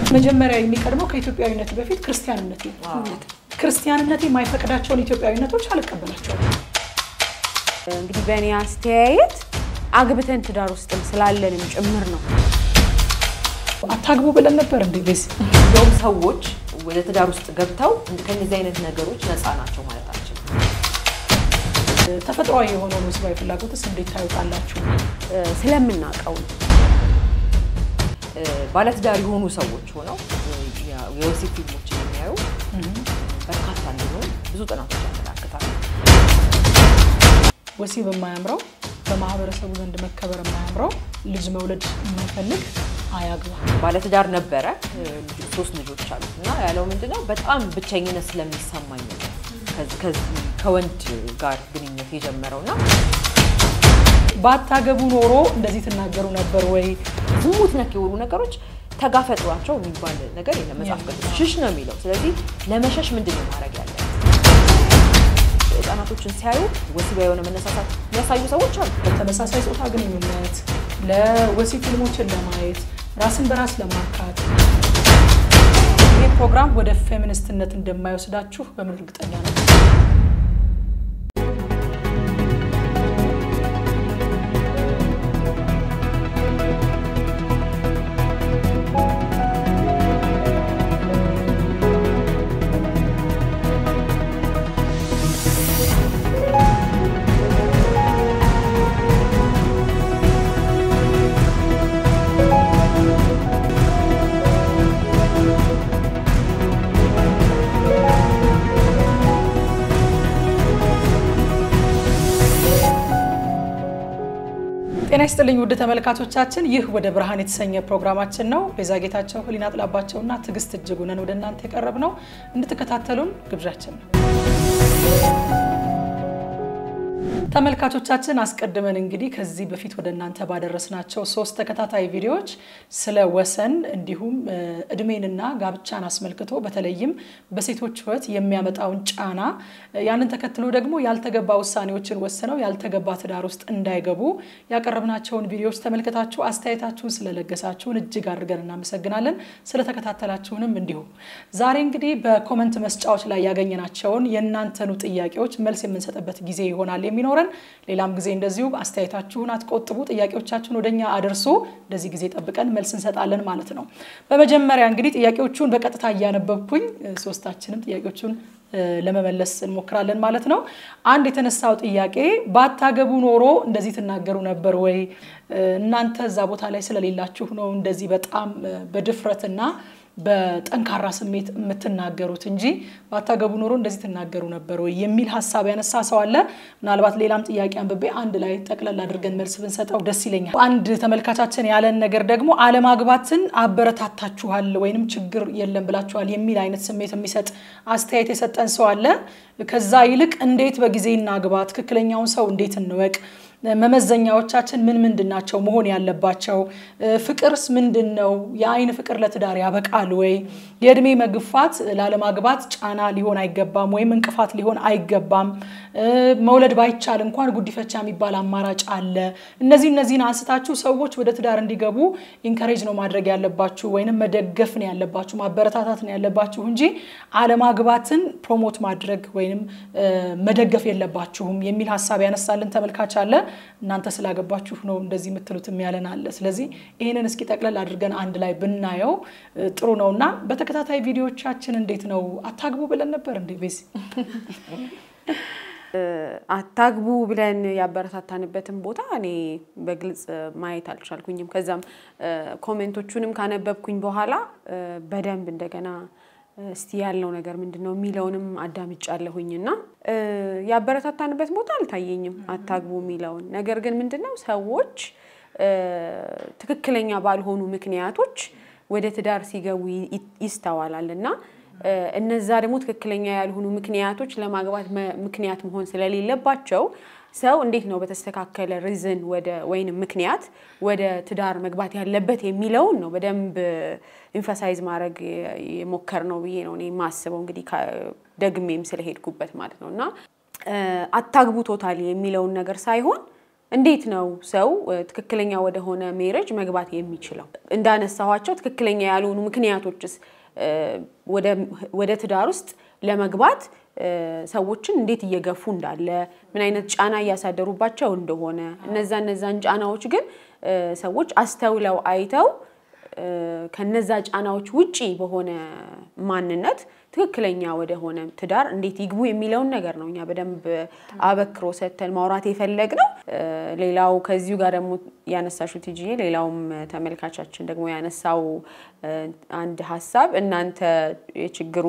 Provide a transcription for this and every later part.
መጀመሪያ የሚቀድመው ከኢትዮጵያዊነት በፊት ክርስቲያንነት ነው። ክርስቲያንነት የማይፈቅዳቸውን ኢትዮጵያዊነቶች አልቀበላቸውም። እንግዲህ በእኔ አስተያየት አግብተን ትዳር ውስጥም ስላለንም ጭምር ነው። አታግቡ ብለን ነበር እንዴ? ቤዝ እንደውም ሰዎች ወደ ትዳር ውስጥ ገብተው ከእነዚህ አይነት ነገሮች ነፃ ናቸው ማለታችን። ተፈጥሯዊ የሆነውን ወሲባዊ ፍላጎትስ እንዴት ታዩታላችሁ? ስለምናውቀው ነው። ባለትዳር የሆኑ ሰዎች ሆነው የወሲብ ፊልሞችን የሚያዩ በርካታ እንደሆኑ ብዙ ጥናቶች ያመላክታሉ። ወሲብ የማያምረው በማህበረሰቡ ዘንድ መከበር የማያምረው ልጅ መውለድ የማይፈልግ አያግባ። ባለትዳር ነበረ፣ ሶስት ልጆች አሉት እና ያለው ምንድነው በጣም ብቸኝነት ስለሚሰማኝ ነው ከዚህ- ከዚህ ከወንድ ጋር ግንኙነት የጀመረው እና ባታገቡ ኖሮ እንደዚህ ትናገሩ ነበር ወይ? ዝሙት ነክ የሆኑ ነገሮች ተጋፈጧቸው የሚባል ነገር የለም መጽሐፍ ቅዱስ ሽሽ ነው የሚለው። ስለዚህ ለመሸሽ ምንድን ነው ማድረግ ያለ ህጻናቶችን ሲያዩ ወሲባዊ የሆነ መነሳሳት የሚያሳዩ ሰዎች አሉ። ለተመሳሳይ ጾታ ግንኙነት፣ ለወሲብ ፊልሞችን ለማየት፣ ራስን በራስ ለማርካት ይህ ፕሮግራም ወደ ፌሚኒስትነት እንደማይወስዳችሁ በምን እርግጠኛ ነው? ጤና ይስጥልኝ ውድ ተመልካቾቻችን፣ ይህ ወደ ብርሃን የተሰኘ ፕሮግራማችን ነው። ቤዛ ጌታቸው፣ ህሊና ጥላባቸውና ትዕግስት እጅጉ ነን ወደ እናንተ የቀረብ ነው። እንድትከታተሉን ግብዣችን ነው። ተመልካቾቻችን አስቀድመን እንግዲህ ከዚህ በፊት ወደ እናንተ ባደረስናቸው ሶስት ተከታታይ ቪዲዮዎች ስለ ወሰን እንዲሁም እ፣ እድሜንና ጋብቻን አስመልክቶ በተለይም በሴቶች ህይወት የሚያመጣውን ጫና እ፣ ያንን ተከትሎ ደግሞ ያልተገባ ውሳኔዎችን ወስነው ያልተገባ ትዳር ውስጥ እንዳይገቡ ያቀረብናቸውን ቪዲዮዎች ተመልክታችሁ አስተያየታችሁን ስለለገሳችሁን እጅግ አድርገን እናመሰግናለን። ስለተከታተላችሁንም እንዲሁ ዛሬ እንግዲህ በኮመንት መስጫዎች ላይ ያገኘናቸውን የእናንተኑ ጥያቄዎች መልስ የምንሰጥበት ጊዜ ይሆናል የሚኖረን። ሌላም ጊዜ እንደዚሁ አስተያየታችሁን አትቆጥቡ፣ ጥያቄዎቻችሁን ወደኛ አድርሱ። እንደዚህ ጊዜ ጠብቀን መልስ እንሰጣለን ማለት ነው። በመጀመሪያ እንግዲህ ጥያቄዎቹን በቀጥታ እያነበብኩኝ እ፣ ሶስታችንም ጥያቄዎቹን እ፣ ለመመለስ እንሞክራለን ማለት ነው። አንድ የተነሳው ጥያቄ ባታገቡ ኖሮ እንደዚህ ትናገሩ ነበር ወይ? እ፣ እናንተ እዛ ቦታ ላይ ስለሌላችሁ ነው እንደዚህ በጣም እ፣ በድፍረትና በጠንካራ ስሜት የምትናገሩት እንጂ ባታገቡ ኖሮ እንደዚህ ትናገሩ ነበር ወይ የሚል ሀሳብ ያነሳ ሰው አለ። ምናልባት ሌላም ጥያቄ አንብቤ አንድ ላይ ጠቅለል አድርገን መልስ ብንሰጠው ደስ ይለኛል። አንድ ተመልካቻችን ያለን ነገር ደግሞ አለማግባትን አበረታታችኋል ወይንም ችግር የለም ብላችኋል የሚል አይነት ስሜት የሚሰጥ አስተያየት የሰጠን ሰው አለ። ከዛ ይልቅ እንዴት በጊዜ እናግባ፣ ትክክለኛውን ሰው እንዴት እንወቅ መመዘኛዎቻችን ምን ምንድን ናቸው መሆን ያለባቸው? ፍቅርስ ምንድን ነው? የአይን ፍቅር ለትዳር ያበቃል ወይ? የእድሜ መግፋት ላለማግባት ጫና ሊሆን አይገባም ወይም እንቅፋት ሊሆን አይገባም። መውለድ ባይቻል እንኳን ጉዲፈቻ የሚባል አማራጭ አለ። እነዚህ እነዚህን አንስታችሁ ሰዎች ወደ ትዳር እንዲገቡ ኢንከሬጅ ነው ማድረግ ያለባችሁ ወይንም መደገፍ ነው ያለባችሁ፣ ማበረታታት ነው ያለባችሁ እንጂ አለማግባትን ፕሮሞት ማድረግ ወይንም መደገፍ የለባችሁም የሚል ሀሳብ ያነሳልን ተመልካች አለ። እናንተ ስላገባችሁ ነው እንደዚህ የምትሉት የሚያለን አለ። ስለዚህ ይህንን እስኪ ጠቅለል አድርገን አንድ ላይ ብናየው ጥሩ ነው እና በተከታታይ ቪዲዮዎቻችን እንዴት ነው አታግቡ ብለን ነበር እንዴ ቤዚ? አታግቡ ብለን ያበረታታንበትን ቦታ እኔ በግልጽ ማየት አልቻልኩኝም። ከዛም ኮሜንቶቹንም ካነበብኩኝ በኋላ በደንብ እንደገና እስቲ ያለው ነገር ምንድን ነው የሚለውንም አዳምጫለሁኝ እና ያበረታታንበት ቦታ አልታየኝም አታግቡ የሚለውን ነገር ግን ምንድን ነው ሰዎች ትክክለኛ ባልሆኑ ምክንያቶች ወደ ትዳር ሲገቡ ይስተዋላል እና እነዛ ደግሞ ትክክለኛ ያልሆኑ ምክንያቶች ለማግባት ምክንያት መሆን ስለሌለባቸው ሰው እንዴት ነው በተስተካከለ ሪዝን ወደ ወይንም ምክንያት ወደ ትዳር መግባት ያለበት የሚለውን ነው በደንብ ኢንፈሳይዝ ማድረግ የሞከር ነው ብዬ ነው እኔ የማስበው። እንግዲህ ደግሜም ስለሄድኩበት ማለት ነው እና አታግቡ ቶታሊ የሚለውን ነገር ሳይሆን እንዴት ነው ሰው ትክክለኛ ወደሆነ ሜሬጅ መግባት የሚችለው? እንዳነሳኋቸው ትክክለኛ ያልሆኑ ምክንያቶችስ ወደ ትዳር ውስጥ ለመግባት ሰዎችን እንዴት እየገፉ እንዳለ ምን አይነት ጫና እያሳደሩባቸው እንደሆነ እነዛ እነዛን ጫናዎች ግን ሰዎች አስተውለው አይተው ከነዛ ጫናዎች ውጪ በሆነ ማንነት ትክክለኛ ወደሆነ ትዳር እንዴት ይግቡ የሚለውን ነገር ነው እኛ በደንብ አበክሮ ሰጥተን ማውራት የፈለግ ነው። ሌላው ከዚሁ ጋር ደግሞ ያነሳሹት ቲጂዬ፣ ሌላውም ተመልካቻችን ደግሞ ያነሳው አንድ ሀሳብ እናንተ የችግሩ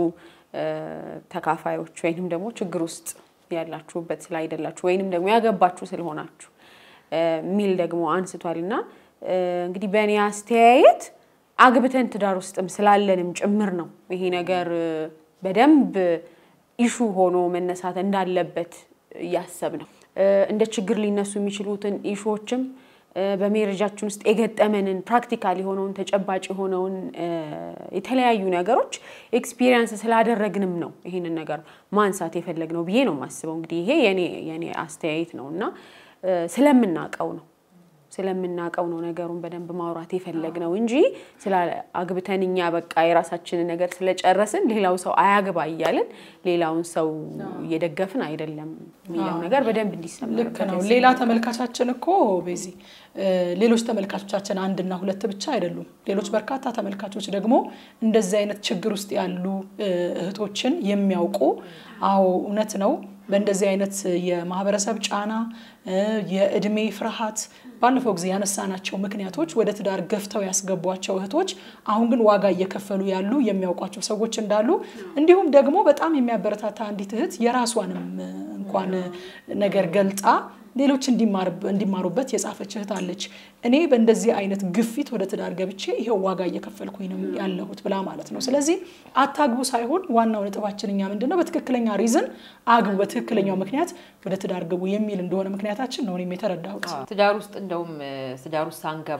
ተካፋዮች ወይንም ደግሞ ችግር ውስጥ ያላችሁበት ስላይደላችሁ ወይንም ደግሞ ያገባችሁ ስለሆናችሁ የሚል ደግሞ አንስቷል እና እንግዲህ በእኔ አስተያየት አግብተን ትዳር ውስጥም ስላለንም ጭምር ነው ይሄ ነገር በደንብ ኢሹ ሆኖ መነሳት እንዳለበት እያሰብ ነው። እንደ ችግር ሊነሱ የሚችሉትን ኢሹዎችም በሜሬጃችን ውስጥ የገጠመንን ፕራክቲካል የሆነውን ተጨባጭ የሆነውን የተለያዩ ነገሮች ኤክስፒሪየንስ ስላደረግንም ነው ይህንን ነገር ማንሳት የፈለግነው ብዬ ነው የማስበው። እንግዲህ ይሄ የኔ አስተያየት ነው እና ስለምናውቀው ነው ስለምናውቀው ነው ነገሩን በደንብ ማውራት የፈለግነው እንጂ ስለ አግብተን እኛ በቃ የራሳችንን ነገር ስለጨረስን ሌላው ሰው አያግባ እያልን ሌላውን ሰው እየደገፍን አይደለም የሚለው ነገር በደንብ እንዲሰማ ልክ ነው። ሌላ ተመልካቻችን እኮ ቤዚ ሌሎች ተመልካቾቻችን አንድና ሁለት ብቻ አይደሉም። ሌሎች በርካታ ተመልካቾች ደግሞ እንደዚህ አይነት ችግር ውስጥ ያሉ እህቶችን የሚያውቁ አዎ እውነት ነው በእንደዚህ አይነት የማህበረሰብ ጫና፣ የእድሜ ፍርሃት ባለፈው ጊዜ ያነሳናቸው ምክንያቶች ወደ ትዳር ገፍተው ያስገቧቸው እህቶች አሁን ግን ዋጋ እየከፈሉ ያሉ የሚያውቋቸው ሰዎች እንዳሉ እንዲሁም ደግሞ በጣም የሚያበረታታ አንዲት እህት የራሷንም እንኳን ነገር ገልጣ ሌሎች እንዲማሩበት የጻፈች እህት አለች። እኔ በእንደዚህ አይነት ግፊት ወደ ትዳር ገብቼ ይሄው ዋጋ እየከፈልኩኝ ነው ያለሁት ብላ ማለት ነው። ስለዚህ አታግቡ ሳይሆን ዋናው ነጥባችን እኛ ምንድን ነው በትክክለኛ ሪዝን አግቡ፣ በትክክለኛው ምክንያት ወደ ትዳር ግቡ የሚል እንደሆነ ምክንያታችን ነው እኔም የተረዳሁት። ትዳር ውስጥ እንደውም ትዳር ውስጥ ሳንገባ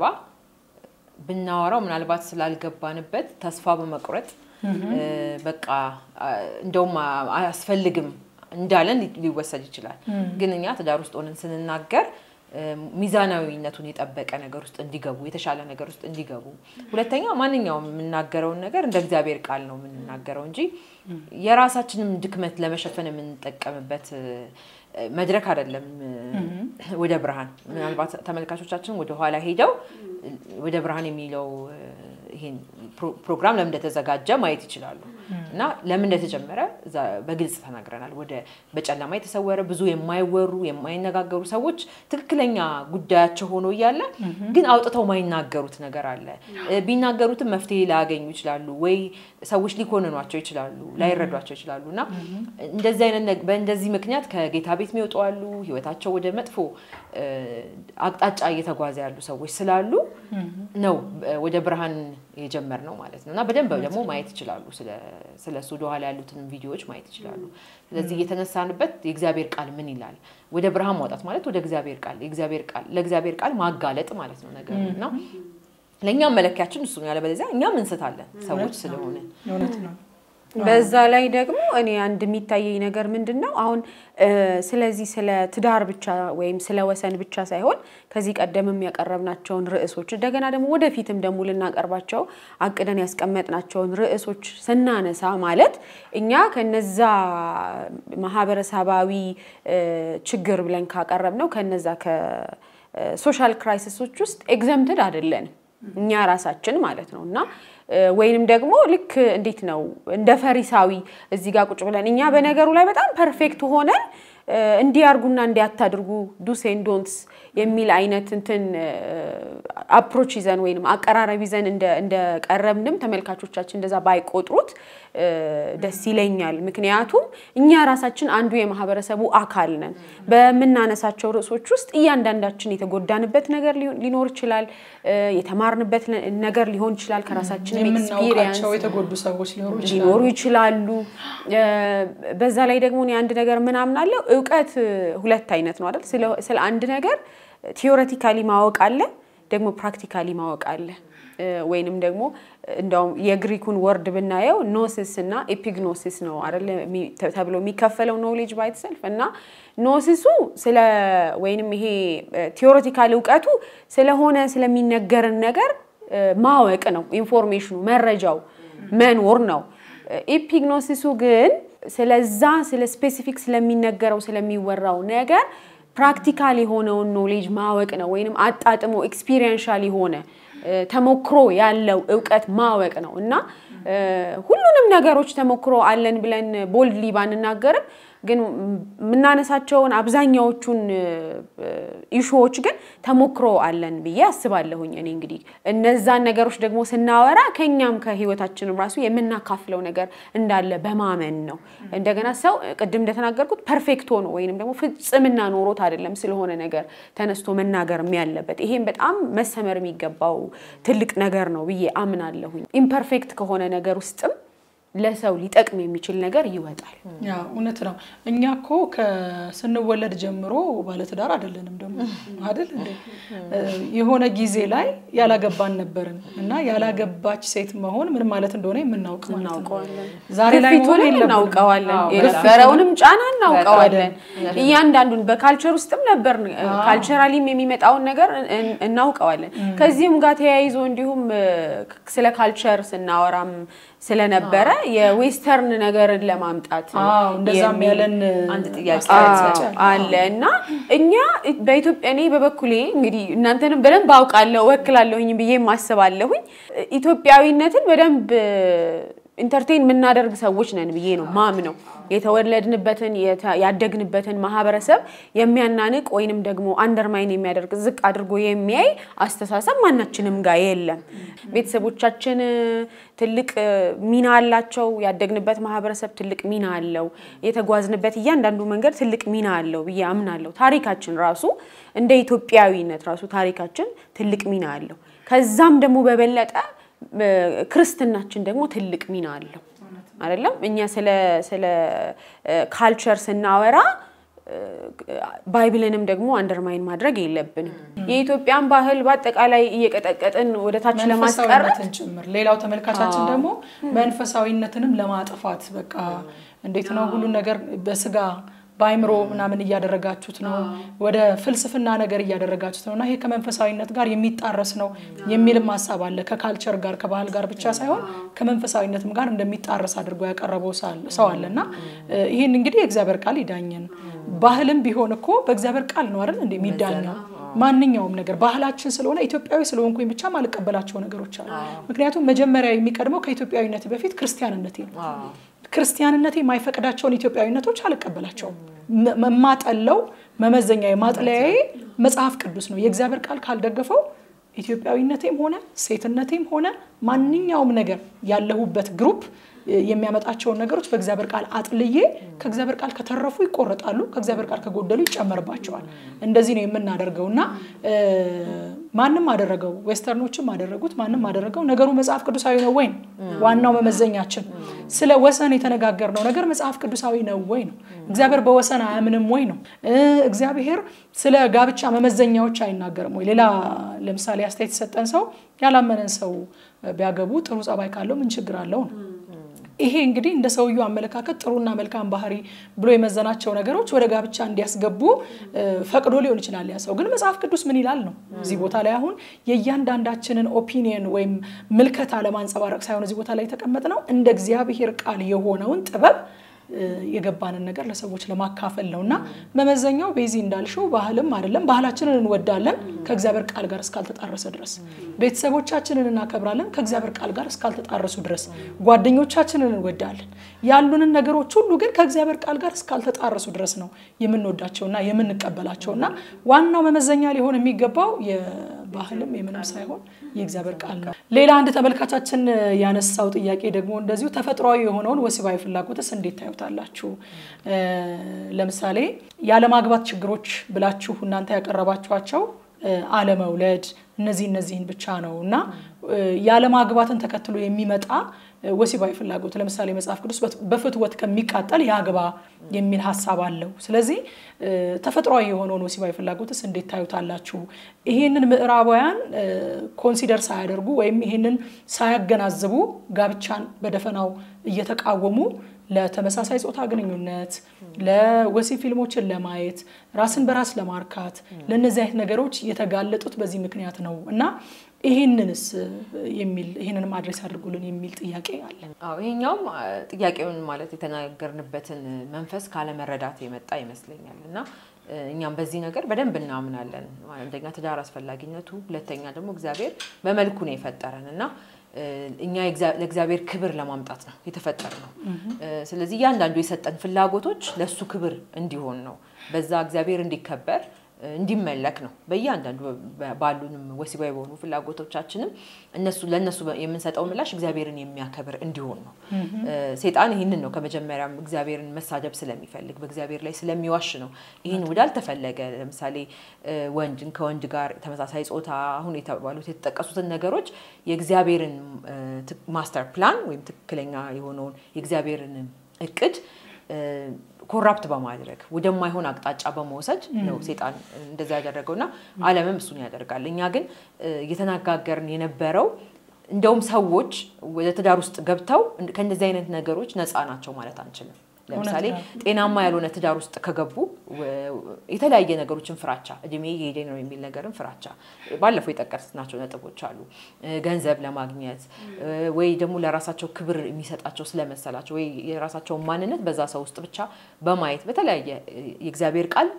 ብናወራው ምናልባት ስላልገባንበት ተስፋ በመቁረጥ በቃ እንደውም አያስፈልግም እንዳለን ሊወሰድ ይችላል። ግን እኛ ትዳር ውስጥ ሆነን ስንናገር ሚዛናዊነቱን የጠበቀ ነገር ውስጥ እንዲገቡ የተሻለ ነገር ውስጥ እንዲገቡ፣ ሁለተኛ ማንኛውም የምናገረውን ነገር እንደ እግዚአብሔር ቃል ነው የምንናገረው እንጂ የራሳችንም ድክመት ለመሸፈን የምንጠቀምበት መድረክ አይደለም። ወደ ብርሃን ምናልባት ተመልካቾቻችን ወደ ኋላ ሄደው ወደ ብርሃን የሚለው ይሄን ፕሮግራም ለምን እንደተዘጋጀ ማየት ይችላሉ እና ለምን እንደተጀመረ በግልጽ ተናግረናል። ወደ በጨለማ የተሰወረ ብዙ የማይወሩ የማይነጋገሩ ሰዎች ትክክለኛ ጉዳያቸው ሆኖ እያለ ግን አውጥተው ማይናገሩት ነገር አለ። ቢናገሩትም መፍትሄ ላያገኙ ይችላሉ ወይ ሰዎች ሊኮንኗቸው ይችላሉ፣ ላይረዷቸው ይችላሉ እና እንደዚህ አይነት በእንደዚህ ምክንያት ከጌታ ቤት የሚወጡ አሉ። ህይወታቸው ወደ መጥፎ አቅጣጫ እየተጓዘ ያሉ ሰዎች ስላሉ ነው ወደ ብርሃን የጀመርነው ማለት ነው እና በደንብ ደግሞ ማየት ይችላሉ። ስለ እሱ ወደኋላ ያሉትን ቪዲዮዎች ማየት ይችላሉ። ስለዚህ እየተነሳንበት የእግዚአብሔር ቃል ምን ይላል? ወደ ብርሃን ማውጣት ማለት ወደ እግዚአብሔር ቃል የእግዚአብሔር ቃል ለእግዚአብሔር ቃል ማጋለጥ ማለት ነው ነገር እና ለእኛም መለኪያችን እሱ ነው። ያለበለዚያ እኛም እንስታለን ሰዎች ስለሆነ እውነት ነው። በዛ ላይ ደግሞ እኔ አንድ የሚታየኝ ነገር ምንድን ነው አሁን ስለዚህ ስለ ትዳር ብቻ ወይም ስለ ወሰን ብቻ ሳይሆን ከዚህ ቀደምም ያቀረብናቸውን ርዕሶች እንደገና ደግሞ ወደፊትም ደግሞ ልናቀርባቸው አቅደን ያስቀመጥናቸውን ርዕሶች ስናነሳ ማለት እኛ ከነዛ ማህበረሰባዊ ችግር ብለን ካቀረብ ነው ከነዛ ከሶሻል ክራይሲሶች ውስጥ ኤግዘምትድ አይደለንም እኛ ራሳችን ማለት ነው እና ወይንም ደግሞ ልክ እንዴት ነው እንደ ፈሪሳዊ እዚህ ጋር ቁጭ ብለን እኛ በነገሩ ላይ በጣም ፐርፌክት ሆነን እንዲያርጉና እንዲያታድርጉ ዱስ ኤንድ ዶንትስ የሚል አይነት እንትን አፕሮች ይዘን ወይም አቀራረብ ይዘን እንደቀረብንም ተመልካቾቻችን እንደዛ ባይቆጥሩት ደስ ይለኛል። ምክንያቱም እኛ ራሳችን አንዱ የማህበረሰቡ አካል ነን። በምናነሳቸው ርዕሶች ውስጥ እያንዳንዳችን የተጎዳንበት ነገር ሊኖር ይችላል፣ የተማርንበት ነገር ሊሆን ይችላል፣ ከራሳችን ኤክስፒሪየንስ የምናውቃቸው የተጎዱ ሰዎች ሊኖሩ ይችላሉ። ሊኖሩ ይችላሉ። በዛ ላይ ደግሞ እኔ አንድ ነገር ምናምን አለው እውቀት ሁለት አይነት ነው አይደል? ስለ አንድ ነገር ቲዮሬቲካሊ ማወቅ አለ፣ ደግሞ ፕራክቲካሊ ማወቅ አለ ወይንም ደግሞ እንደውም የግሪኩን ወርድ ብናየው ኖሲስ እና ኤፒግኖሲስ ነው አይደለ ተብሎ የሚከፈለው ኖሌጅ ባይትሰልፍ እና ኖሲሱ ስለ ወይንም ይሄ ቲዎሬቲካል እውቀቱ ስለሆነ ስለሚነገርን ነገር ማወቅ ነው። ኢንፎርሜሽኑ መረጃው መኖር ነው። ኤፒግኖሲሱ ግን ስለዛ ስለ ስፔሲፊክ ስለሚነገረው ስለሚወራው ነገር ፕራክቲካል የሆነውን ኖሌጅ ማወቅ ነው። ወይንም አጣጥሞ ኤክስፒሪየንሻል የሆነ ተሞክሮ ያለው እውቀት ማወቅ ነው እና ሁሉንም ነገሮች ተሞክሮ አለን ብለን ቦልድሊ ባንናገርም ግን የምናነሳቸውን አብዛኛዎቹን ኢሹዎች ግን ተሞክሮ አለን ብዬ አስባለሁኝ። እኔ እንግዲህ እነዛን ነገሮች ደግሞ ስናወራ ከኛም ከህይወታችንም ራሱ የምናካፍለው ነገር እንዳለ በማመን ነው። እንደገና ሰው ቅድም እንደተናገርኩት ፐርፌክት ሆኖ ወይንም ደግሞ ፍጽምና ኖሮት አይደለም ስለሆነ ነገር ተነስቶ መናገር ያለበት። ይሄም በጣም መሰመር የሚገባው ትልቅ ነገር ነው ብዬ አምናለሁኝ። ኢምፐርፌክት ከሆነ ነገር ውስጥም ለሰው ሊጠቅም የሚችል ነገር ይወጣል። ያ እውነት ነው። እኛ እኮ ስንወለድ ጀምሮ ባለትዳር አይደለንም ደግሞ አይደል እንዴ? የሆነ ጊዜ ላይ ያላገባን ነበርን እና ያላገባች ሴት መሆን ምን ማለት እንደሆነ የምናውቅ ማለት ነው። ዛሬ ላይ መሆን ግፊቱንም የለብንም። እናውቀዋለን፣ አዎ፣ የነበረውንም ጫና እናውቀዋለን። እያንዳንዱን በካልቸር ውስጥም ነበር ካልቸራሊም የሚመጣውን ነገር እን- እናውቀዋለን። ከዚህም ጋር ተያይዞ እንዲሁም እ፣ ስለ ካልቸር ስናወራም ስለነበረ የዌስተርን ነገርን ለማምጣት አዎ፣ እንደዛም የሚል ያለን አንድ ጥያቄ አስተያየት አዎ፣ አለ እና እኛ በኢትዮጵያ እኔ በበኩሌ እንግዲህ እናንተንም በደንብ አውቃለሁ ወክላለሁኝ ብዬ ማስባለሁኝ ኢትዮጵያዊነትን በደንብ ኢንተርቴን የምናደርግ ሰዎች ነን ብዬ ነው ማምነው። የተወለድንበትን የተ- ያደግንበትን ማህበረሰብ የሚያናንቅ ወይንም ደግሞ አንደርማይን የሚያደርግ ዝቅ አድርጎ የሚያይ አስተሳሰብ ማናችንም ጋር የለም። ቤተሰቦቻችን ትልቅ ሚና አላቸው። ያደግንበት ማህበረሰብ ትልቅ ሚና አለው። የተጓዝንበት እያንዳንዱ መንገድ ትልቅ ሚና አለው ብዬ አምናለሁ። ታሪካችን ራሱ እንደ ኢትዮጵያዊነት ራሱ ታሪካችን ትልቅ ሚና አለው። ከዛም ደግሞ በበለጠ እ፣ ክርስትናችን ደግሞ ትልቅ ሚና አለው አይደለም። እኛ ስለ ስለ ካልቸር ስናወራ እ፣ ባይብልንም ደግሞ አንደርማይን ማድረግ የለብንም። የኢትዮጵያን ባህል በአጠቃላይ እየቀጠቀጥን ወደ ታች ለማስቀረት መንፈሳዊነትን ጭምር ሌላው ተመልካቻችን ደግሞ መንፈሳዊነትንም ለማጥፋት በቃ እንዴት ነው ሁሉን ነገር በስጋ በአይምሮ ምናምን እያደረጋችሁት ነው፣ ወደ ፍልስፍና ነገር እያደረጋችሁት ነው እና ይሄ ከመንፈሳዊነት ጋር የሚጣረስ ነው የሚልም ሀሳብ አለ። ከካልቸር ጋር ከባህል ጋር ብቻ ሳይሆን ከመንፈሳዊነትም ጋር እንደሚጣረስ አድርጎ ያቀረበው ሳል- ሰው አለ እና እ፣ ይህን እንግዲህ የእግዚአብሔር ቃል ይዳኘን። ባህልም ቢሆን እኮ በእግዚአብሔር ቃል ነው አይደል እንደ የሚዳኘው ማንኛውም ነገር ባህላችን ስለሆነ ኢትዮጵያዊ ስለሆንኩኝ ብቻ ማልቀበላቸው ነገሮች አሉ። ምክንያቱም መጀመሪያ የሚቀድመው ከኢትዮጵያዊነት በፊት ክርስቲያንነቴ ነው። ክርስቲያንነቴ የማይፈቅዳቸውን ኢትዮጵያዊነቶች አልቀበላቸውም። መ- የማጠለው መመዘኛ የማጥለያዬ መጽሐፍ ቅዱስ ነው። የእግዚአብሔር ቃል ካልደገፈው ኢትዮጵያዊነቴም ሆነ ሴትነቴም ሆነ ማንኛውም ነገር ያለሁበት ግሩፕ እ፣ የሚያመጣቸውን ነገሮች በእግዚአብሔር ቃል አጥልዬ ከእግዚአብሔር ቃል ከተረፉ ይቆረጣሉ፣ ከእግዚአብሔር ቃል ከጎደሉ ይጨመርባቸዋል። እንደዚህ ነው የምናደርገው እና እ፣ ማንም አደረገው፣ ዌስተርኖችም አደረጉት፣ ማንም አደረገው፣ ነገሩ መጽሐፍ ቅዱሳዊ ነው ወይ ነው ዋናው መመዘኛችን። ስለ ወሰን የተነጋገርነው ነገር መጽሐፍ ቅዱሳዊ ነው ወይ ነው። እግዚአብሔር በወሰን አያምንም ወይ ነው። እ፣ እግዚአብሔር ስለ ጋብቻ መመዘኛዎች አይናገርም ወይ? ሌላ ለምሳሌ አስተያየት የሰጠን ሰው ያላመነን ሰው ቢያገቡ ጥሩ ጸባይ ካለው ምን ችግር አለው ነው። ይሄ እንግዲህ እንደ ሰውየው አመለካከት ጥሩና መልካም ባህሪ ብሎ የመዘናቸው ነገሮች ወደ ጋብቻ እንዲያስገቡ እ፣ ፈቅዶ ሊሆን ይችላል። ያ ሰው ግን መጽሐፍ ቅዱስ ምን ይላል ነው። እዚህ ቦታ ላይ አሁን የእያንዳንዳችንን ኦፒኒየን ወይም ምልከታ ለማንጸባረቅ ሳይሆን እዚህ ቦታ ላይ የተቀመጥ ነው እንደ እግዚአብሔር ቃል የሆነውን ጥበብ እ፣ የገባንን ነገር ለሰዎች ለማካፈል ነው እና መመዘኛው ቤዚ እንዳልሽው ባህልም አይደለም። ባህላችንን እንወዳለን ከእግዚአብሔር ቃል ጋር እስካልተጣረሰ ድረስ፣ ቤተሰቦቻችንን እናከብራለን ከእግዚአብሔር ቃል ጋር እስካልተጣረሱ ድረስ፣ ጓደኞቻችንን እንወዳለን። ያሉንን ነገሮች ሁሉ ግን ከእግዚአብሔር ቃል ጋር እስካልተጣረሱ ድረስ ነው የምንወዳቸውና የምንቀበላቸውና ዋናው መመዘኛ ሊሆን የሚገባው የባህልም የምንም ሳይሆን የእግዚአብሔር ቃል ነው። ሌላ አንድ ተመልካቻችን ያነሳው ጥያቄ ደግሞ እንደዚሁ ተፈጥሯዊ የሆነውን ወሲባዊ ፍላጎትስ እንዴት ታዩታላችሁ? እ፣ ለምሳሌ ያለማግባት ችግሮች ብላችሁ እናንተ ያቀረባችኋቸው እ፣ አለመውለድ እነዚህ እነዚህን ብቻ ነው እና ያለማግባትን ተከትሎ የሚመጣ ወሲባዊ ፍላጎት ለምሳሌ መጽሐፍ ቅዱስ በፍትወት ከሚቃጠል ያግባ የሚል ሀሳብ አለው። ስለዚህ ተፈጥሯዊ የሆነውን ወሲባዊ ፍላጎትስ እንዴት ታዩታላችሁ? ይህንን ምዕራባውያን ኮንሲደር ሳያደርጉ ወይም ይህንን ሳያገናዝቡ ጋብቻን በደፈናው እየተቃወሙ ለተመሳሳይ ጾታ ግንኙነት፣ ለወሲብ ፊልሞችን ለማየት፣ ራስን በራስ ለማርካት ለእነዚህ አይነት ነገሮች የተጋለጡት በዚህ ምክንያት ነው እና ይህንንስ የሚል ይህንንም አድሬስ አድርጉልን የሚል ጥያቄ አለ። አዎ ይሄኛውም ጥያቄውን ማለት የተናገርንበትን መንፈስ ካለመረዳት የመጣ ይመስለኛል እና እኛም በዚህ ነገር በደንብ እናምናለን። አንደኛ ትዳር አስፈላጊነቱ፣ ሁለተኛ ደግሞ እግዚአብሔር በመልኩ ነው የፈጠረን እና እኛ ለእግዚአብሔር ክብር ለማምጣት ነው የተፈጠር ነው። ስለዚህ እያንዳንዱ የሰጠን ፍላጎቶች ለእሱ ክብር እንዲሆን ነው፣ በዛ እግዚአብሔር እንዲከበር እንዲመለክ ነው። በእያንዳንዱ ባሉንም ወሲባዊ በሆኑ ፍላጎቶቻችንም እነሱ ለእነሱ የምንሰጠው ምላሽ እግዚአብሔርን የሚያከብር እንዲሆን ነው። ሴጣን ይህንን ነው ከመጀመሪያም እግዚአብሔርን መሳደብ ስለሚፈልግ በእግዚአብሔር ላይ ስለሚዋሽ ነው ይህን ወዳልተፈለገ ለምሳሌ ወንድን ከወንድ ጋር ተመሳሳይ ጾታ አሁን የተባሉት የተጠቀሱትን ነገሮች የእግዚአብሔርን ማስተር ፕላን ወይም ትክክለኛ የሆነውን የእግዚአብሔርን እቅድ ኮራፕት በማድረግ ወደማይሆን አቅጣጫ በመውሰድ ነው ሴጣን እንደዛ ያደረገው እና ዓለምም እሱን ያደርጋል። እኛ ግን እየተነጋገርን የነበረው እንደውም ሰዎች ወደ ትዳር ውስጥ ገብተው ከእንደዚህ አይነት ነገሮች ነፃ ናቸው ማለት አንችልም። ለምሳሌ ጤናማ ያልሆነ ትዳር ውስጥ ከገቡ የተለያየ ነገሮችን ፍራቻ፣ እድሜ የሄደ ነው የሚል ነገርን ፍራቻ፣ ባለፈው የጠቀስናቸው ነጥቦች አሉ። ገንዘብ ለማግኘት ወይ ደግሞ ለራሳቸው ክብር የሚሰጣቸው ስለመሰላቸው ወይ የራሳቸውን ማንነት በዛ ሰው ውስጥ ብቻ በማየት በተለያየ የእግዚአብሔር ቃል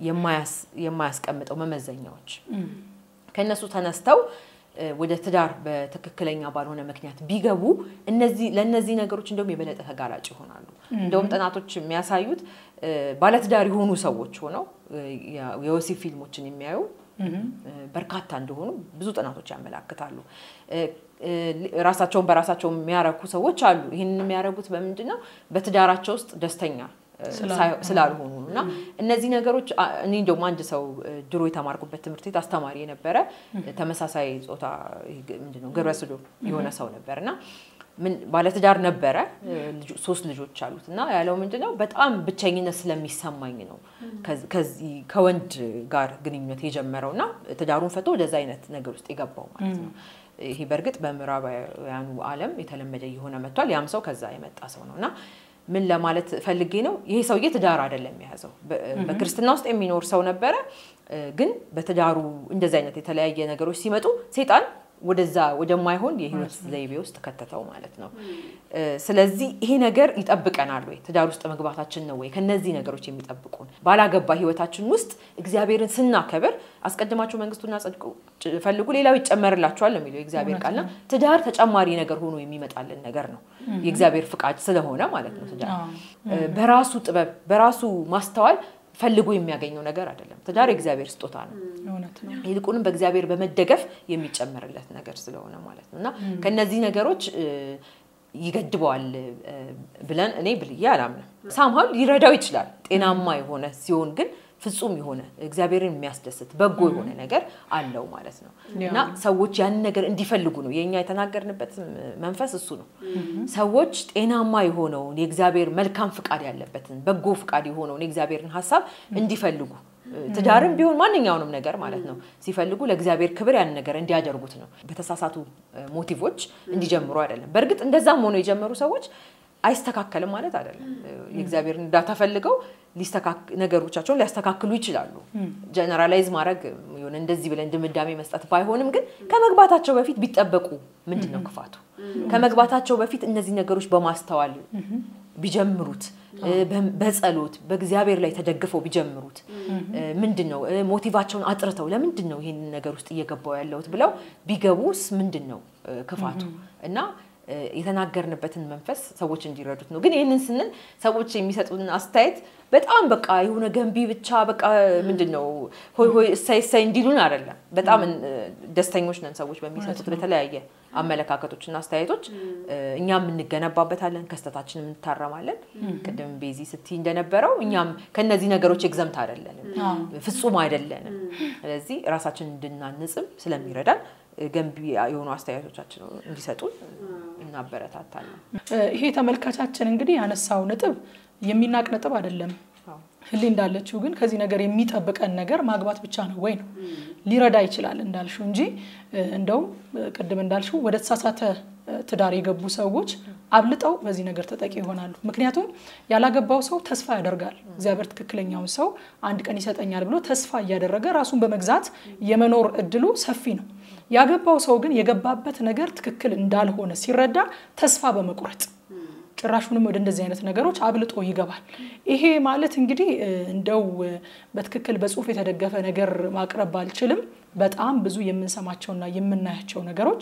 የማያስቀምጠው መመዘኛዎች ከእነሱ ተነስተው ወደ ትዳር በትክክለኛ ባልሆነ ምክንያት ቢገቡ እነዚህ ለእነዚህ ነገሮች እንደውም የበለጠ ተጋላጭ ይሆናሉ። እንደውም ጥናቶች የሚያሳዩት ባለትዳር የሆኑ ሰዎች ሆነው የወሲብ ፊልሞችን የሚያዩ በርካታ እንደሆኑ ብዙ ጥናቶች ያመላክታሉ። ራሳቸውን በራሳቸው የሚያረኩ ሰዎች አሉ። ይህንን የሚያደርጉት በምንድን ነው? በትዳራቸው ውስጥ ደስተኛ ስላልሆኑ ነው። እና እነዚህ ነገሮች እኔ እንደውም አንድ ሰው ድሮ የተማርኩበት ትምህርት ቤት አስተማሪ የነበረ ተመሳሳይ ጾታ ምንድነው ግብረ ሰዶም የሆነ ሰው ነበር እና ባለትዳር ነበረ፣ ሶስት ልጆች አሉት እና ያለው ምንድነው በጣም ብቸኝነት ስለሚሰማኝ ነው ከዚህ ከወንድ ጋር ግንኙነት የጀመረው እና ትዳሩን ፈቶ ወደዛ አይነት ነገር ውስጥ የገባው ማለት ነው። ይሄ በእርግጥ በምዕራባውያኑ ዓለም የተለመደ እየሆነ መጥቷል። ያም ሰው ከዛ የመጣ ሰው ነው እና ምን ለማለት ፈልጌ ነው፣ ይሄ ሰውዬ ትዳር አይደለም የያዘው። በክርስትና ውስጥ የሚኖር ሰው ነበረ፣ ግን በትዳሩ እንደዚህ አይነት የተለያየ ነገሮች ሲመጡ ሴጣን ወደዛ ወደማይሆን የህይወት ዘይቤ ውስጥ ከተተው ማለት ነው። ስለዚህ ይሄ ነገር ይጠብቀናል ወይ? ትዳር ውስጥ መግባታችን ነው ወይ ከነዚህ ነገሮች የሚጠብቁን? ባላገባ ህይወታችን ውስጥ እግዚአብሔርን ስናከብር አስቀድማችሁ መንግስቱና ጽድቁ ፈልጉ ሌላው ይጨመርላችኋል ነው የሚለው የእግዚአብሔር ቃልና ትዳር ተጨማሪ ነገር ሆኖ የሚመጣልን ነገር ነው። የእግዚአብሔር ፍቃድ ስለሆነ ማለት ነው። ትዳር በራሱ ጥበብ በራሱ ማስተዋል ፈልጎ የሚያገኘው ነገር አይደለም። ትዳር የእግዚአብሔር ስጦታ ነው። ይልቁንም በእግዚአብሔር በመደገፍ የሚጨመርለት ነገር ስለሆነ ማለት ነው እና ከነዚህ ነገሮች ይገድበዋል ብለን እኔ ብልዬ አላምንም። ሳምሃው ሊረዳው ይችላል ጤናማ የሆነ ሲሆን ግን ፍጹም የሆነ እግዚአብሔርን የሚያስደስት በጎ የሆነ ነገር አለው ማለት ነው እና ሰዎች ያንን ነገር እንዲፈልጉ ነው የእኛ የተናገርንበት መንፈስ እሱ ነው። ሰዎች ጤናማ የሆነውን የእግዚአብሔር መልካም ፍቃድ ያለበትን በጎ ፍቃድ የሆነውን የእግዚአብሔርን ሀሳብ እንዲፈልጉ ትዳርም ቢሆን ማንኛውንም ነገር ማለት ነው ሲፈልጉ ለእግዚአብሔር ክብር ያን ነገር እንዲያደርጉት ነው። በተሳሳቱ ሞቲቮች እንዲጀምሩ አይደለም። በእርግጥ እንደዛም ሆኖ የጀመሩ ሰዎች አይስተካከልም ማለት አይደለም። የእግዚአብሔርን እርዳታ ፈልገው ነገሮቻቸውን ሊያስተካክሉ ይችላሉ። ጀነራላይዝ ማድረግ የሆነ እንደዚህ ብለን ድምዳሜ መስጠት ባይሆንም ግን ከመግባታቸው በፊት ቢጠበቁ ምንድን ነው ክፋቱ? ከመግባታቸው በፊት እነዚህ ነገሮች በማስተዋል ቢጀምሩት በጸሎት በእግዚአብሔር ላይ ተደግፈው ቢጀምሩት ምንድን ነው ሞቲቫቸውን አጥርተው ለምንድን ነው ይህን ነገር ውስጥ እየገባው ያለሁት ብለው ቢገቡስ ምንድን ነው ክፋቱ እና የተናገርንበትን መንፈስ ሰዎች እንዲረዱት ነው። ግን ይህንን ስንል ሰዎች የሚሰጡን አስተያየት በጣም በቃ የሆነ ገንቢ ብቻ በቃ ምንድን ነው ሆይ ሆይ እሳይ እሳይ እንዲሉን አይደለም። በጣም ደስተኞች ነን ሰዎች በሚሰጡት በተለያየ አመለካከቶችና አስተያየቶች እኛም እንገነባበታለን፣ ከስተታችን እንታረማለን። ቅድም ቤዚ ስትይ እንደነበረው እኛም ከነዚህ ነገሮች ኤግዘምት አይደለንም፣ ፍጹም አይደለንም። ስለዚህ ራሳችን እንድናንጽም ስለሚረዳን ገንቢ የሆኑ አስተያየቶቻችን እንዲሰጡን እናበረታታለን። ይሄ ተመልካቻችን እንግዲህ ያነሳው ነጥብ የሚናቅ ነጥብ አይደለም። ህሊ እንዳለችው ግን ከዚህ ነገር የሚጠብቀን ነገር ማግባት ብቻ ነው ወይ ነው ሊረዳ ይችላል እንዳልሽው እንጂ እንደውም ቅድም እንዳልሽው ወደ ተሳሳተ ትዳር የገቡ ሰዎች አብልጠው በዚህ ነገር ተጠቂ ይሆናሉ። ምክንያቱም ያላገባው ሰው ተስፋ ያደርጋል። እግዚአብሔር ትክክለኛውን ሰው አንድ ቀን ይሰጠኛል ብሎ ተስፋ እያደረገ ራሱን በመግዛት የመኖር እድሉ ሰፊ ነው። ያገባው ሰው ግን የገባበት ነገር ትክክል እንዳልሆነ ሲረዳ ተስፋ በመቁረጥ ጭራሹንም ወደ እንደዚህ አይነት ነገሮች አብልጦ ይገባል። ይሄ ማለት እንግዲህ እንደው በትክክል በጽሁፍ የተደገፈ ነገር ማቅረብ ባልችልም በጣም ብዙ የምንሰማቸውና የምናያቸው ነገሮች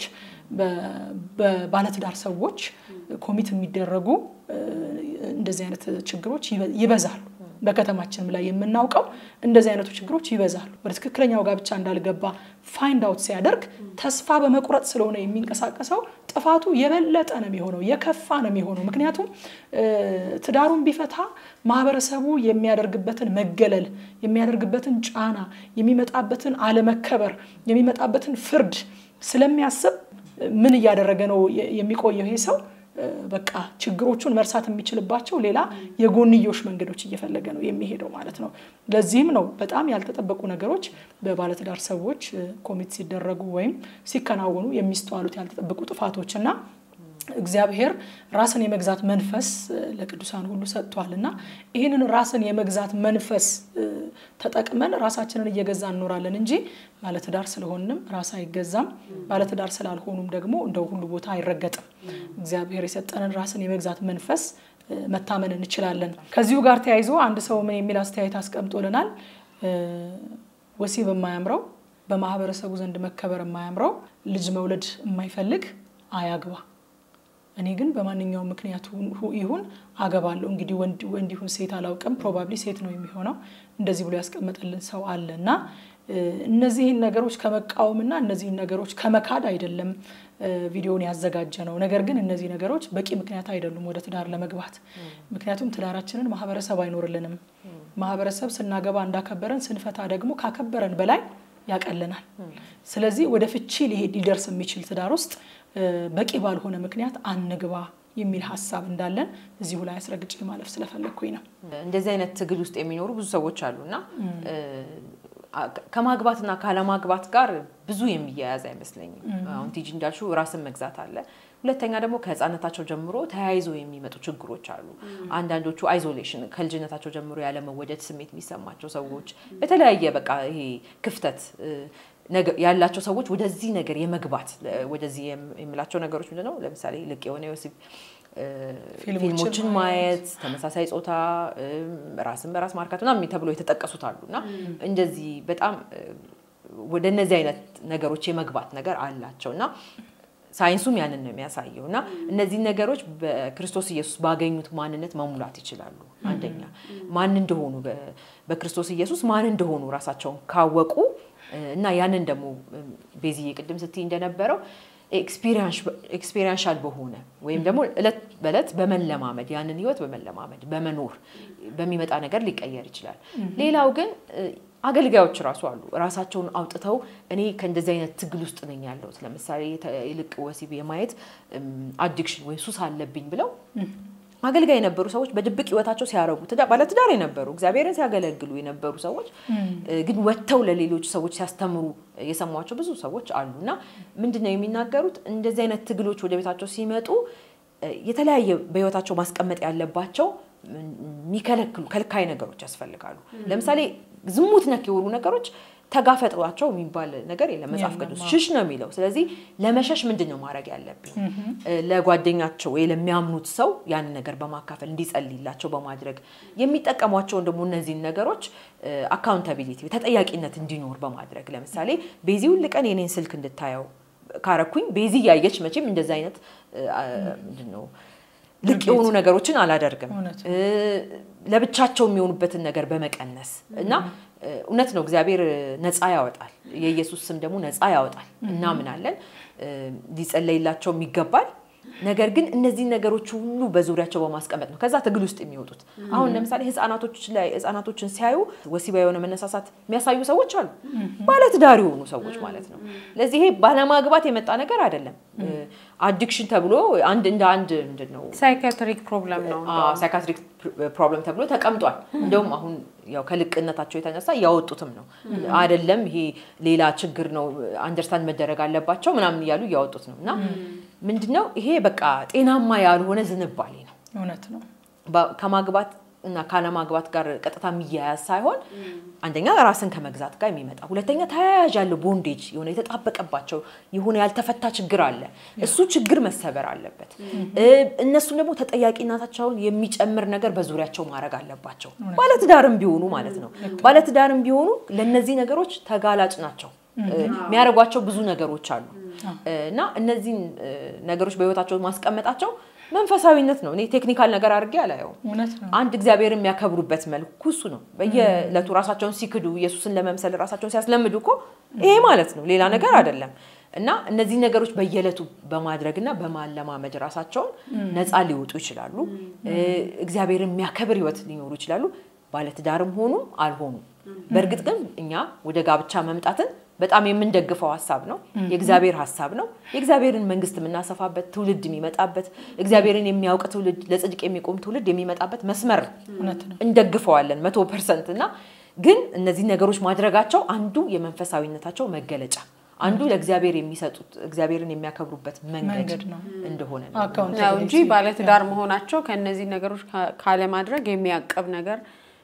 በባለትዳር ሰዎች ኮሚት የሚደረጉ እንደዚህ አይነት ችግሮች ይበዛሉ። በከተማችንም ላይ የምናውቀው እንደዚህ አይነቱ ችግሮች ይበዛሉ። ወደ ትክክለኛው ጋብቻ እንዳልገባ ፋይንድ አውት ሲያደርግ ተስፋ በመቁረጥ ስለሆነ የሚንቀሳቀሰው ጥፋቱ የበለጠ ነው የሚሆነው፣ የከፋ ነው የሚሆነው። ምክንያቱም ትዳሩን ቢፈታ ማህበረሰቡ የሚያደርግበትን መገለል፣ የሚያደርግበትን ጫና፣ የሚመጣበትን አለመከበር፣ የሚመጣበትን ፍርድ ስለሚያስብ ምን እያደረገ ነው የሚቆየው ይሄ ሰው? በቃ ችግሮቹን መርሳት የሚችልባቸው ሌላ የጎንዮሽ መንገዶች እየፈለገ ነው የሚሄደው ማለት ነው። ለዚህም ነው በጣም ያልተጠበቁ ነገሮች በባለትዳር ሰዎች ኮሚት ሲደረጉ ወይም ሲከናወኑ የሚስተዋሉት ያልተጠበቁ ጥፋቶች እና እግዚአብሔር ራስን የመግዛት መንፈስ ለቅዱሳን ሁሉ ሰጥቷል እና ይህንን ራስን የመግዛት መንፈስ ተጠቅመን ራሳችንን እየገዛ እንኖራለን እንጂ ባለትዳር ስለሆንም ራስ አይገዛም። ባለትዳር ስላልሆኑም ደግሞ እንደው ሁሉ ቦታ አይረገጥም። እግዚአብሔር የሰጠንን ራስን የመግዛት መንፈስ መታመን እንችላለን። ከዚሁ ጋር ተያይዞ አንድ ሰው ምን የሚል አስተያየት አስቀምጦልናል። ወሲብ የማያምረው በማህበረሰቡ ዘንድ መከበር የማያምረው ልጅ መውለድ የማይፈልግ አያግባ እኔ ግን በማንኛውም ምክንያቱ ይሁን አገባለሁ። እንግዲህ ወንድ ይሁን ሴት አላውቅም፣ ፕሮባብሊ ሴት ነው የሚሆነው። እንደዚህ ብሎ ያስቀመጠልን ሰው አለ እና እነዚህን ነገሮች ከመቃወምና እነዚህን ነገሮች ከመካድ አይደለም ቪዲዮውን ያዘጋጀ ነው። ነገር ግን እነዚህ ነገሮች በቂ ምክንያት አይደሉም ወደ ትዳር ለመግባት። ምክንያቱም ትዳራችንን ማህበረሰብ አይኖርልንም። ማህበረሰብ ስናገባ እንዳከበረን ስንፈታ ደግሞ ካከበረን በላይ ያቀልናል። ስለዚህ ወደ ፍቺ ሊሄድ ሊደርስ የሚችል ትዳር ውስጥ በቂ ባልሆነ ምክንያት አንግባ የሚል ሀሳብ እንዳለን እዚሁ ላይ አስረግጬ ማለፍ ስለፈለግኩኝ ነው። እንደዚህ አይነት ትግል ውስጥ የሚኖሩ ብዙ ሰዎች አሉና ከማግባትና ካለማግባት ጋር ብዙ የሚያያዝ አይመስለኝም። አሁን ቲጂ እንዳልሽው ራስን መግዛት አለ። ሁለተኛ ደግሞ ከህፃነታቸው ጀምሮ ተያይዘው የሚመጡ ችግሮች አሉ። አንዳንዶቹ አይዞሌሽን ከልጅነታቸው ጀምሮ ያለመወደድ ስሜት የሚሰማቸው ሰዎች በተለያየ በቃ ይሄ ክፍተት ያላቸው ሰዎች ወደዚህ ነገር የመግባት ወደዚህ የምላቸው ነገሮች ምንድን ነው? ለምሳሌ ልቅ የሆነ የወሲብ ፊልሞችን ማየት፣ ተመሳሳይ ጾታ ራስን በራስ ማርካት ምናምን ተብሎ የተጠቀሱት አሉ እና እንደዚህ በጣም ወደ እነዚህ አይነት ነገሮች የመግባት ነገር አላቸው እና ሳይንሱም ያንን ነው የሚያሳየው እና እነዚህ ነገሮች በክርስቶስ ኢየሱስ ባገኙት ማንነት መሙላት ይችላሉ። አንደኛ ማን እንደሆኑ በክርስቶስ ኢየሱስ ማን እንደሆኑ ራሳቸውን ካወቁ እና ያንን ደግሞ ቤዚዬ ቅድም ስትይ እንደነበረው ኤክስፔሪንሻል በሆነ ወይም ደግሞ እለት በእለት በመለማመድ ያንን ህይወት በመለማመድ በመኖር በሚመጣ ነገር ሊቀየር ይችላል። ሌላው ግን አገልጋዮች ራሱ አሉ ራሳቸውን አውጥተው እኔ ከእንደዚህ አይነት ትግል ውስጥ ነኝ ያለሁት ለምሳሌ ይልቅ ወሲብ የማየት አዲክሽን ወይም ሱስ አለብኝ ብለው አገልጋይ የነበሩ ሰዎች በድብቅ ህይወታቸው ሲያረጉ ባለትዳር የነበሩ እግዚአብሔርን ሲያገለግሉ የነበሩ ሰዎች ግን ወጥተው ለሌሎች ሰዎች ሲያስተምሩ የሰሟቸው ብዙ ሰዎች አሉ እና ምንድን ነው የሚናገሩት? እንደዚህ አይነት ትግሎች ወደ ቤታቸው ሲመጡ የተለያየ በህይወታቸው ማስቀመጥ ያለባቸው የሚከለክሉ ከልካይ ነገሮች ያስፈልጋሉ። ለምሳሌ ዝሙት ነክ የሆኑ ነገሮች ተጋፈጧቸው የሚባል ነገር የለም መጽሐፍ ቅዱስ ሽሽ ነው የሚለው። ስለዚህ ለመሸሽ ምንድን ነው ማድረግ ያለብኝ? ለጓደኛቸው ወይ ለሚያምኑት ሰው ያንን ነገር በማካፈል እንዲጸልይላቸው በማድረግ የሚጠቀሟቸውን ደግሞ እነዚህን ነገሮች አካውንታቢሊቲ ተጠያቂነት እንዲኖር በማድረግ ለምሳሌ ቤዚ ሁል ቀን የኔን ስልክ እንድታየው ካረኩኝ ቤዚ እያየች መቼም እንደዚህ አይነት ምንድን ነው ልቅ የሆኑ ነገሮችን አላደርግም። ለብቻቸው የሚሆኑበትን ነገር በመቀነስ እና እውነት ነው እግዚአብሔር ነፃ ያወጣል። የኢየሱስ ስም ደግሞ ነፃ ያወጣል እናምናለን። ሊጸለይላቸውም ይገባል። ነገር ግን እነዚህ ነገሮች ሁሉ በዙሪያቸው በማስቀመጥ ነው ከዛ ትግል ውስጥ የሚወጡት። አሁን ለምሳሌ ህጻናቶች ላይ ህጻናቶችን ሲያዩ ወሲባዊ የሆነ መነሳሳት የሚያሳዩ ሰዎች አሉ፣ ባለትዳር የሆኑ ሰዎች ማለት ነው። ለዚህ ይሄ ባለማግባት የመጣ ነገር አይደለም። አዲክሽን ተብሎ አንድ እንደ አንድ ምንድን ነው ሳይካትሪክ ፕሮብለም ነው። ሳይካትሪክ ፕሮብለም ተብሎ ተቀምጧል። እንደውም አሁን ያው ከልቅነታቸው የተነሳ እያወጡትም ነው አይደለም ይሄ ሌላ ችግር ነው አንደርስታንድ መደረግ አለባቸው ምናምን እያሉ እያወጡት ነው። እና ምንድነው ይሄ በቃ ጤናማ ያልሆነ ዝንባሌ ነው። እውነት ነው። ከማግባት እና ካለማግባት ጋር ቀጥታ የሚያያዝ ሳይሆን አንደኛ ራስን ከመግዛት ጋር የሚመጣ ሁለተኛ ተያያዥ ያለው ቦንዴጅ የሆነ የተጣበቀባቸው የሆነ ያልተፈታ ችግር አለ። እሱ ችግር መሰበር አለበት። እነሱም ደግሞ ተጠያቂነታቸውን የሚጨምር ነገር በዙሪያቸው ማድረግ አለባቸው። ባለትዳርም ቢሆኑ ማለት ነው። ባለትዳርም ቢሆኑ ለእነዚህ ነገሮች ተጋላጭ ናቸው። የሚያደርጓቸው ብዙ ነገሮች አሉ እና እነዚህን ነገሮች በህይወታቸው ማስቀመጣቸው መንፈሳዊነት ነው። እኔ ቴክኒካል ነገር አድርጌ አላየውም። እውነት ነው። አንድ እግዚአብሔር የሚያከብሩበት መልኩ እሱ ነው። በየዕለቱ ራሳቸውን ሲክዱ ኢየሱስን ለመምሰል ራሳቸውን ሲያስለምዱ እኮ ይሄ ማለት ነው፣ ሌላ ነገር አይደለም። እና እነዚህ ነገሮች በየዕለቱ በማድረግና በማለማመድ ራሳቸውን ነፃ ሊወጡ ይችላሉ። እግዚአብሔር የሚያከብር ህይወት ሊኖሩ ይችላሉ። ባለትዳርም ሆኑ አልሆኑም። በእርግጥ ግን እኛ ወደ ጋብቻ መምጣትን በጣም የምንደግፈው ሀሳብ ነው። የእግዚአብሔር ሀሳብ ነው። የእግዚአብሔርን መንግስት የምናሰፋበት ትውልድ የሚመጣበት እግዚአብሔርን የሚያውቅ ትውልድ፣ ለጽድቅ የሚቆም ትውልድ የሚመጣበት መስመር እውነት ነው። እንደግፈዋለን መቶ ፐርሰንት እና ግን እነዚህ ነገሮች ማድረጋቸው አንዱ የመንፈሳዊነታቸው መገለጫ አንዱ ለእግዚአብሔር የሚሰጡት እግዚአብሔርን የሚያከብሩበት መንገድ መንገድ ነው። እንደሆነ ነው። ነው አካውንታቢሊቲ እንጂ ባለትዳር መሆናቸው ከእነዚህ ነገሮች ካ- ካለማድረግ የሚያቀብ ነገር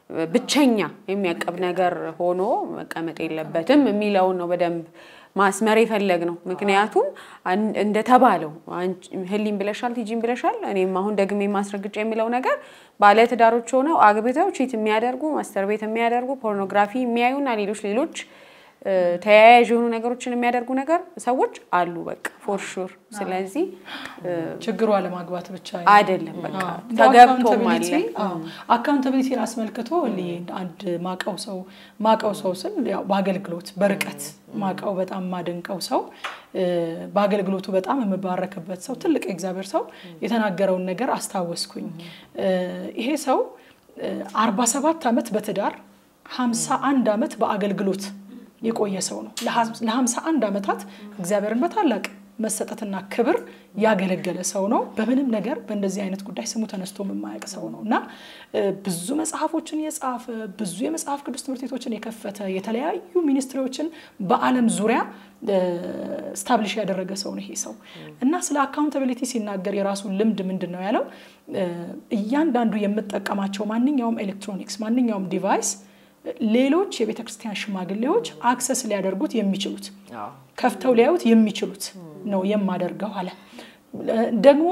ብቸኛ የሚያቀብ ነገር ሆኖ መቀመጥ የለበትም የሚለውን ነው በደንብ ማስመር የፈለግ ነው። ምክንያቱም አን- እንደተባለው አንቺ ህሊም ብለሻል፣ ቲጂም ብለሻል። እኔም አሁን ደግሜ ማስረግጫ የሚለው ነገር ባለትዳሮች ሆነው አግብተው ቺት የሚያደርጉ ማስተር ቤት የሚያደርጉ ፖርኖግራፊ የሚያዩና ሌሎች ሌሎች እ፣ ተያያዥ የሆኑ ነገሮችን የሚያደርጉ ነገር ሰዎች አሉ። በቃ ፎር ሹር። ስለዚህ እ፣ ችግሩ አለማግባት ብቻ አይደለም በቃ ተገብቶም አለ። አካውንታቢሊቲን አስመልክቶ እኔ አንድ ማቀው ሰው ማቀው ሰው ስል ያው በአገልግሎት በርቀት ማቀው በጣም ማደንቀው ሰው እ፣ በአገልግሎቱ በጣም የምባረክበት ሰው ትልቅ የእግዚአብሔር ሰው የተናገረውን ነገር አስታወስኩኝ። እ፣ ይሄ ሰው አርባ ሰባት ዓመት በትዳር ሀምሳ አንድ ዓመት በአገልግሎት የቆየ ሰው ነው። ለሀምሳ አንድ ዓመታት እግዚአብሔርን በታላቅ መሰጠትና ክብር ያገለገለ ሰው ነው። በምንም ነገር በእንደዚህ አይነት ጉዳይ ስሙ ተነስቶ የማያውቅ ሰው ነው እና እ፣ ብዙ መጽሐፎችን የጻፈ ብዙ የመጽሐፍ ቅዱስ ትምህርት ቤቶችን የከፈተ የተለያዩ ሚኒስትሪዎችን በዓለም ዙሪያ ስታብሊሽ ያደረገ ሰው ነው ይሄ ሰው እና ስለ አካውንታቢሊቲ ሲናገር የራሱን ልምድ ምንድን ነው ያለው እ፣ እያንዳንዱ የምጠቀማቸው ማንኛውም ኤሌክትሮኒክስ ማንኛውም ዲቫይስ ሌሎች የቤተ ክርስቲያን ሽማግሌዎች አክሰስ ሊያደርጉት የሚችሉት አዎ። ከፍተው ሊያዩት የሚችሉት ነው የማደርገው አለ። ደግሞ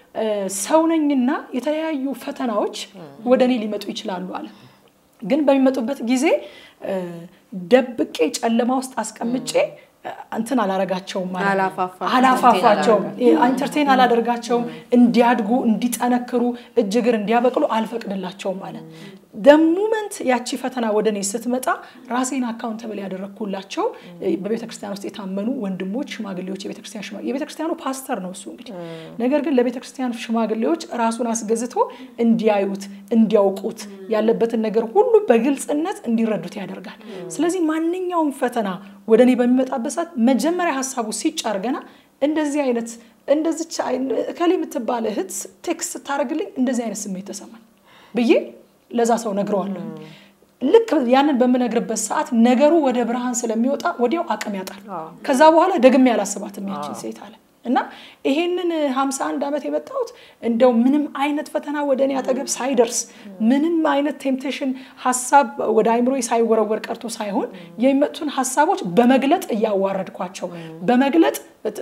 ሰው ነኝና የተለያዩ ፈተናዎች ወደ እኔ ሊመጡ ይችላሉ አለ። ግን በሚመጡበት ጊዜ እ፣ ደብቄ ጨለማ ውስጥ አስቀምጬ እ፣ እንትን አላረጋቸውም ማለት ነው። አላፋፋቸውም። አላፋፋቸውም፣ ኢንተርቴን አላደርጋቸውም፣ እንዲያድጉ እንዲጠነክሩ እጅ እግር እንዲያበቅሉ አልፈቅድላቸውም አለ። ደሙመንት ያቺ ፈተና ወደ እኔ ስትመጣ ራሴን አካውንተብል ያደረግኩላቸው እ፣ በቤተ ክርስቲያን ውስጥ የታመኑ ወንድሞች፣ ሽማግሌዎች የቤተ ክርስቲያን ሽማ የቤተ ክርስቲያኑ ፓስተር ነው እሱ እንግዲህ። ነገር ግን ለቤተ ክርስቲያን ሽማግሌዎች ራሱን አስገዝቶ እንዲያዩት እንዲያውቁት ያለበትን ነገር ሁሉ በግልጽነት እንዲረዱት ያደርጋል። ስለዚህ ማንኛውም ፈተና ወደ እኔ በሚመጣበት ሰዓት መጀመሪያ ሀሳቡ ሲጫር ገና እንደዚህ አይነት እንደዚች እከሌ የምትባል እህት ቴክስት ስታደርግልኝ እንደዚህ አይነት ስሜት ተሰማኝ ብዬ ለዛ ሰው ነግረዋለሁ። ልክ ያንን በምነግርበት ሰዓት ነገሩ ወደ ብርሃን ስለሚወጣ ወዲያው አቅም ያጣል። ከዛ በኋላ ደግሜ ያላስባትም ያችን ሴት አለ እና ይሄንን 51 ዓመት የመጣሁት እንደው ምንም አይነት ፈተና ወደ እኔ አጠገብ ሳይደርስ ምንም አይነት ቴምፕቴሽን ሀሳብ ወደ አይምሮ ሳይወረወር ቀርቶ ሳይሆን የሚመጡትን ሀሳቦች በመግለጥ እያዋረድኳቸው በመግለጥ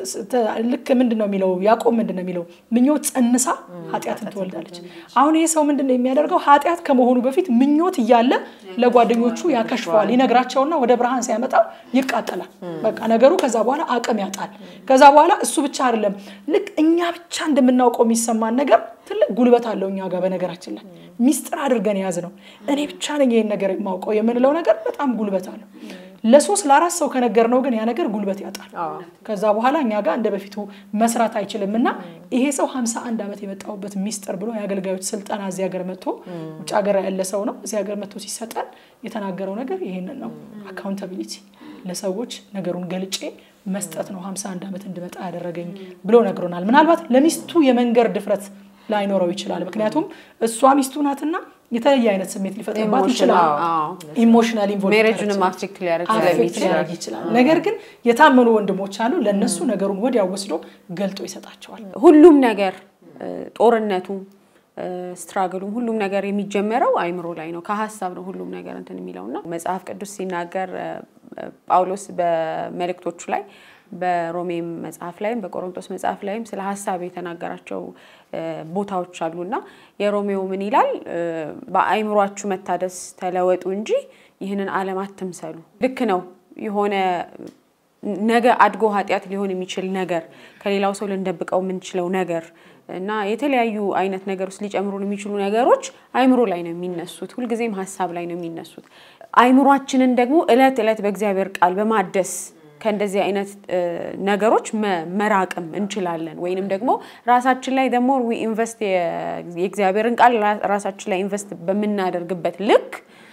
ልክ ምንድን ነው የሚለው ያዕቆብ ምንድን ነው የሚለው ምኞት ጸንሳ ኃጢአትን ትወልዳለች። አሁን ይሄ ሰው ምንድን ነው የሚያደርገው? ኃጢአት ከመሆኑ በፊት ምኞት እያለ ለጓደኞቹ ያከሽፈዋል። ይነግራቸውና ወደ ብርሃን ሲያመጣው ይቃጠላል። በቃ ነገሩ ከዛ በኋላ አቅም ያጣል። ከዛ በኋላ እሱ ብቻ አይደለም፣ ልክ እኛ ብቻ እንደምናውቀው የሚሰማን ነገር ትልቅ ጉልበት አለው እኛ ጋር። በነገራችን ላይ ሚስጥር አድርገን የያዝ ነው። እኔ ብቻ ነኝ ይሄን ነገር የማውቀው የምንለው ነገር በጣም ጉልበት አለው። ለሶስት ለአራት ሰው ከነገርነው ግን ያ ነገር ጉልበት ያጣል። ከዛ በኋላ እኛ ጋር እንደ በፊቱ መስራት አይችልም እና ይሄ ሰው 51 ዓመት የመጣሁበት ሚስጥር ብሎ የአገልጋዮች ስልጠና እዚህ ሀገር መጥቶ ውጭ ሀገር ያለ ሰው ነው። እዚህ ሀገር መጥቶ ሲሰጠን የተናገረው ነገር ይሄንን ነው። አካውንታቢሊቲ ለሰዎች ነገሩን ገልጬ መስጠት ነው 51 ዓመት እንድመጣ ያደረገኝ ብሎ ነግሮናል። ምናልባት ለሚስቱ የመንገር ድፍረት ላይኖረው ይችላል። ምክንያቱም እሷ ሚስቱ ናትና የተለየ አይነት ስሜት ሊፈጥርባት ይችላል። ኢሞሽናል ሜሬጅንም አፌክት ሊያደርግ ሊያደርግ ይችላል። ነገር ግን የታመኑ ወንድሞች አሉ። ለእነሱ ነገሩን ወዲያው ወስዶ ገልጦ ይሰጣቸዋል። ሁሉም ነገር ጦርነቱ ስትራግሉም ሁሉም ነገር የሚጀመረው አይምሮ ላይ ነው። ከሀሳብ ነው ሁሉም ነገር እንትን የሚለው እና መጽሐፍ ቅዱስ ሲናገር ጳውሎስ በመልእክቶቹ ላይ በሮሜም መጽሐፍ ላይም በቆሮንቶስ መጽሐፍ ላይም ስለ ሀሳብ የተናገራቸው ቦታዎች አሉና የሮሜው ምን ይላል? በአይምሯችሁ መታደስ ተለወጡ እንጂ ይህንን ዓለም አትምሰሉ። ልክ ነው። የሆነ ነገ አድጎ ኃጢአት ሊሆን የሚችል ነገር ከሌላው ሰው ልንደብቀው የምንችለው ነገር እና የተለያዩ አይነት ነገር ውስጥ ሊጨምሩን የሚችሉ ነገሮች አይምሮ ላይ ነው የሚነሱት። ሁልጊዜም ሀሳብ ላይ ነው የሚነሱት። አይምሯችንን ደግሞ እለት እለት በእግዚአብሔር ቃል በማደስ ከእንደዚህ አይነት ነገሮች መራቅም እንችላለን። ወይንም ደግሞ ራሳችን ላይ ደግሞ ኢንቨስት የእግዚአብሔርን ቃል ራሳችን ላይ ኢንቨስት በምናደርግበት ልክ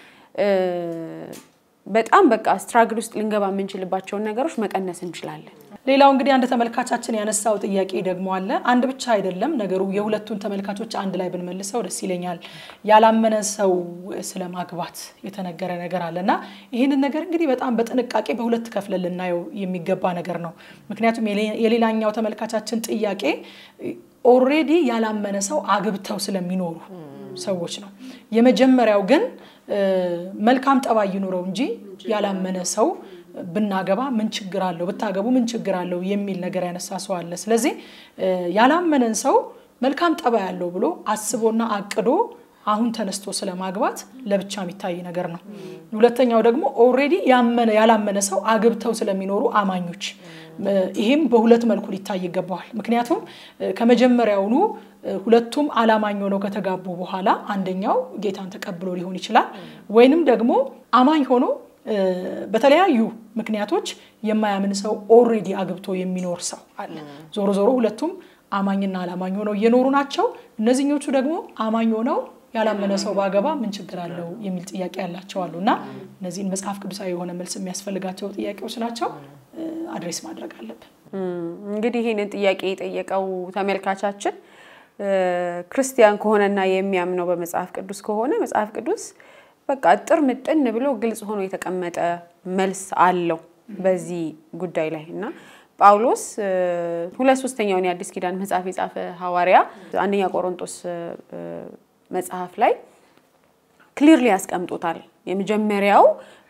በጣም በቃ ስትራግል ውስጥ ልንገባ የምንችልባቸውን ነገሮች መቀነስ እንችላለን። ሌላው እንግዲህ አንድ ተመልካቻችን ያነሳው ጥያቄ ደግሞ አለ። አንድ ብቻ አይደለም ነገሩ፣ የሁለቱን ተመልካቾች አንድ ላይ ብንመልሰው ደስ ይለኛል። ያላመነ ሰው ስለ ማግባት የተነገረ ነገር አለ እና ይህንን ነገር እንግዲህ በጣም በጥንቃቄ በሁለት ከፍለን ልናየው የሚገባ ነገር ነው። ምክንያቱም የሌላኛው ተመልካቻችን ጥያቄ ኦልሬዲ ያላመነ ሰው አግብተው ስለሚኖሩ ሰዎች ነው። የመጀመሪያው ግን መልካም ጠባይ ይኑረው እንጂ ያላመነ ሰው ብናገባ ምን ችግር አለው፣ ብታገቡ ምን ችግር አለው የሚል ነገር ያነሳ ሰው አለ። ስለዚህ ያላመነን ሰው መልካም ጠባይ ያለው ብሎ አስቦና አቅዶ አሁን ተነስቶ ስለማግባት ለብቻ የሚታይ ነገር ነው። ሁለተኛው ደግሞ ኦልሬዲ ያላመነ ሰው አግብተው ስለሚኖሩ አማኞች፣ ይህም በሁለት መልኩ ሊታይ ይገባዋል። ምክንያቱም ከመጀመሪያውኑ ሁለቱም አላማኝ ሆነው ከተጋቡ በኋላ አንደኛው ጌታን ተቀብሎ ሊሆን ይችላል፣ ወይንም ደግሞ አማኝ ሆኖ በተለያዩ ምክንያቶች የማያምን ሰው ኦልሬዲ አግብቶ የሚኖር ሰው አለ። ዞሮ ዞሮ ሁለቱም አማኝና አላማኝ ሆነው እየኖሩ ናቸው። እነዚህኞቹ ደግሞ አማኝ ሆነው ያላመነ ሰው ባገባ ምን ችግር አለው የሚል ጥያቄ ያላቸው አሉ እና እነዚህን መጽሐፍ ቅዱሳዊ የሆነ መልስ የሚያስፈልጋቸው ጥያቄዎች ናቸው። አድሬስ ማድረግ አለብን። እንግዲህ ይህንን ጥያቄ የጠየቀው ተመልካቻችን ክርስቲያን ከሆነና የሚያምነው በመጽሐፍ ቅዱስ ከሆነ መጽሐፍ ቅዱስ በቃ እጥር ምጥን ብሎ ግልጽ ሆኖ የተቀመጠ መልስ አለው በዚህ ጉዳይ ላይ እና ጳውሎስ ሁለት ሶስተኛውን የአዲስ ኪዳን መጽሐፍ የጻፈ ሐዋርያ አንደኛ ቆሮንቶስ መጽሐፍ ላይ ክሊርሊ ያስቀምጦታል። የመጀመሪያው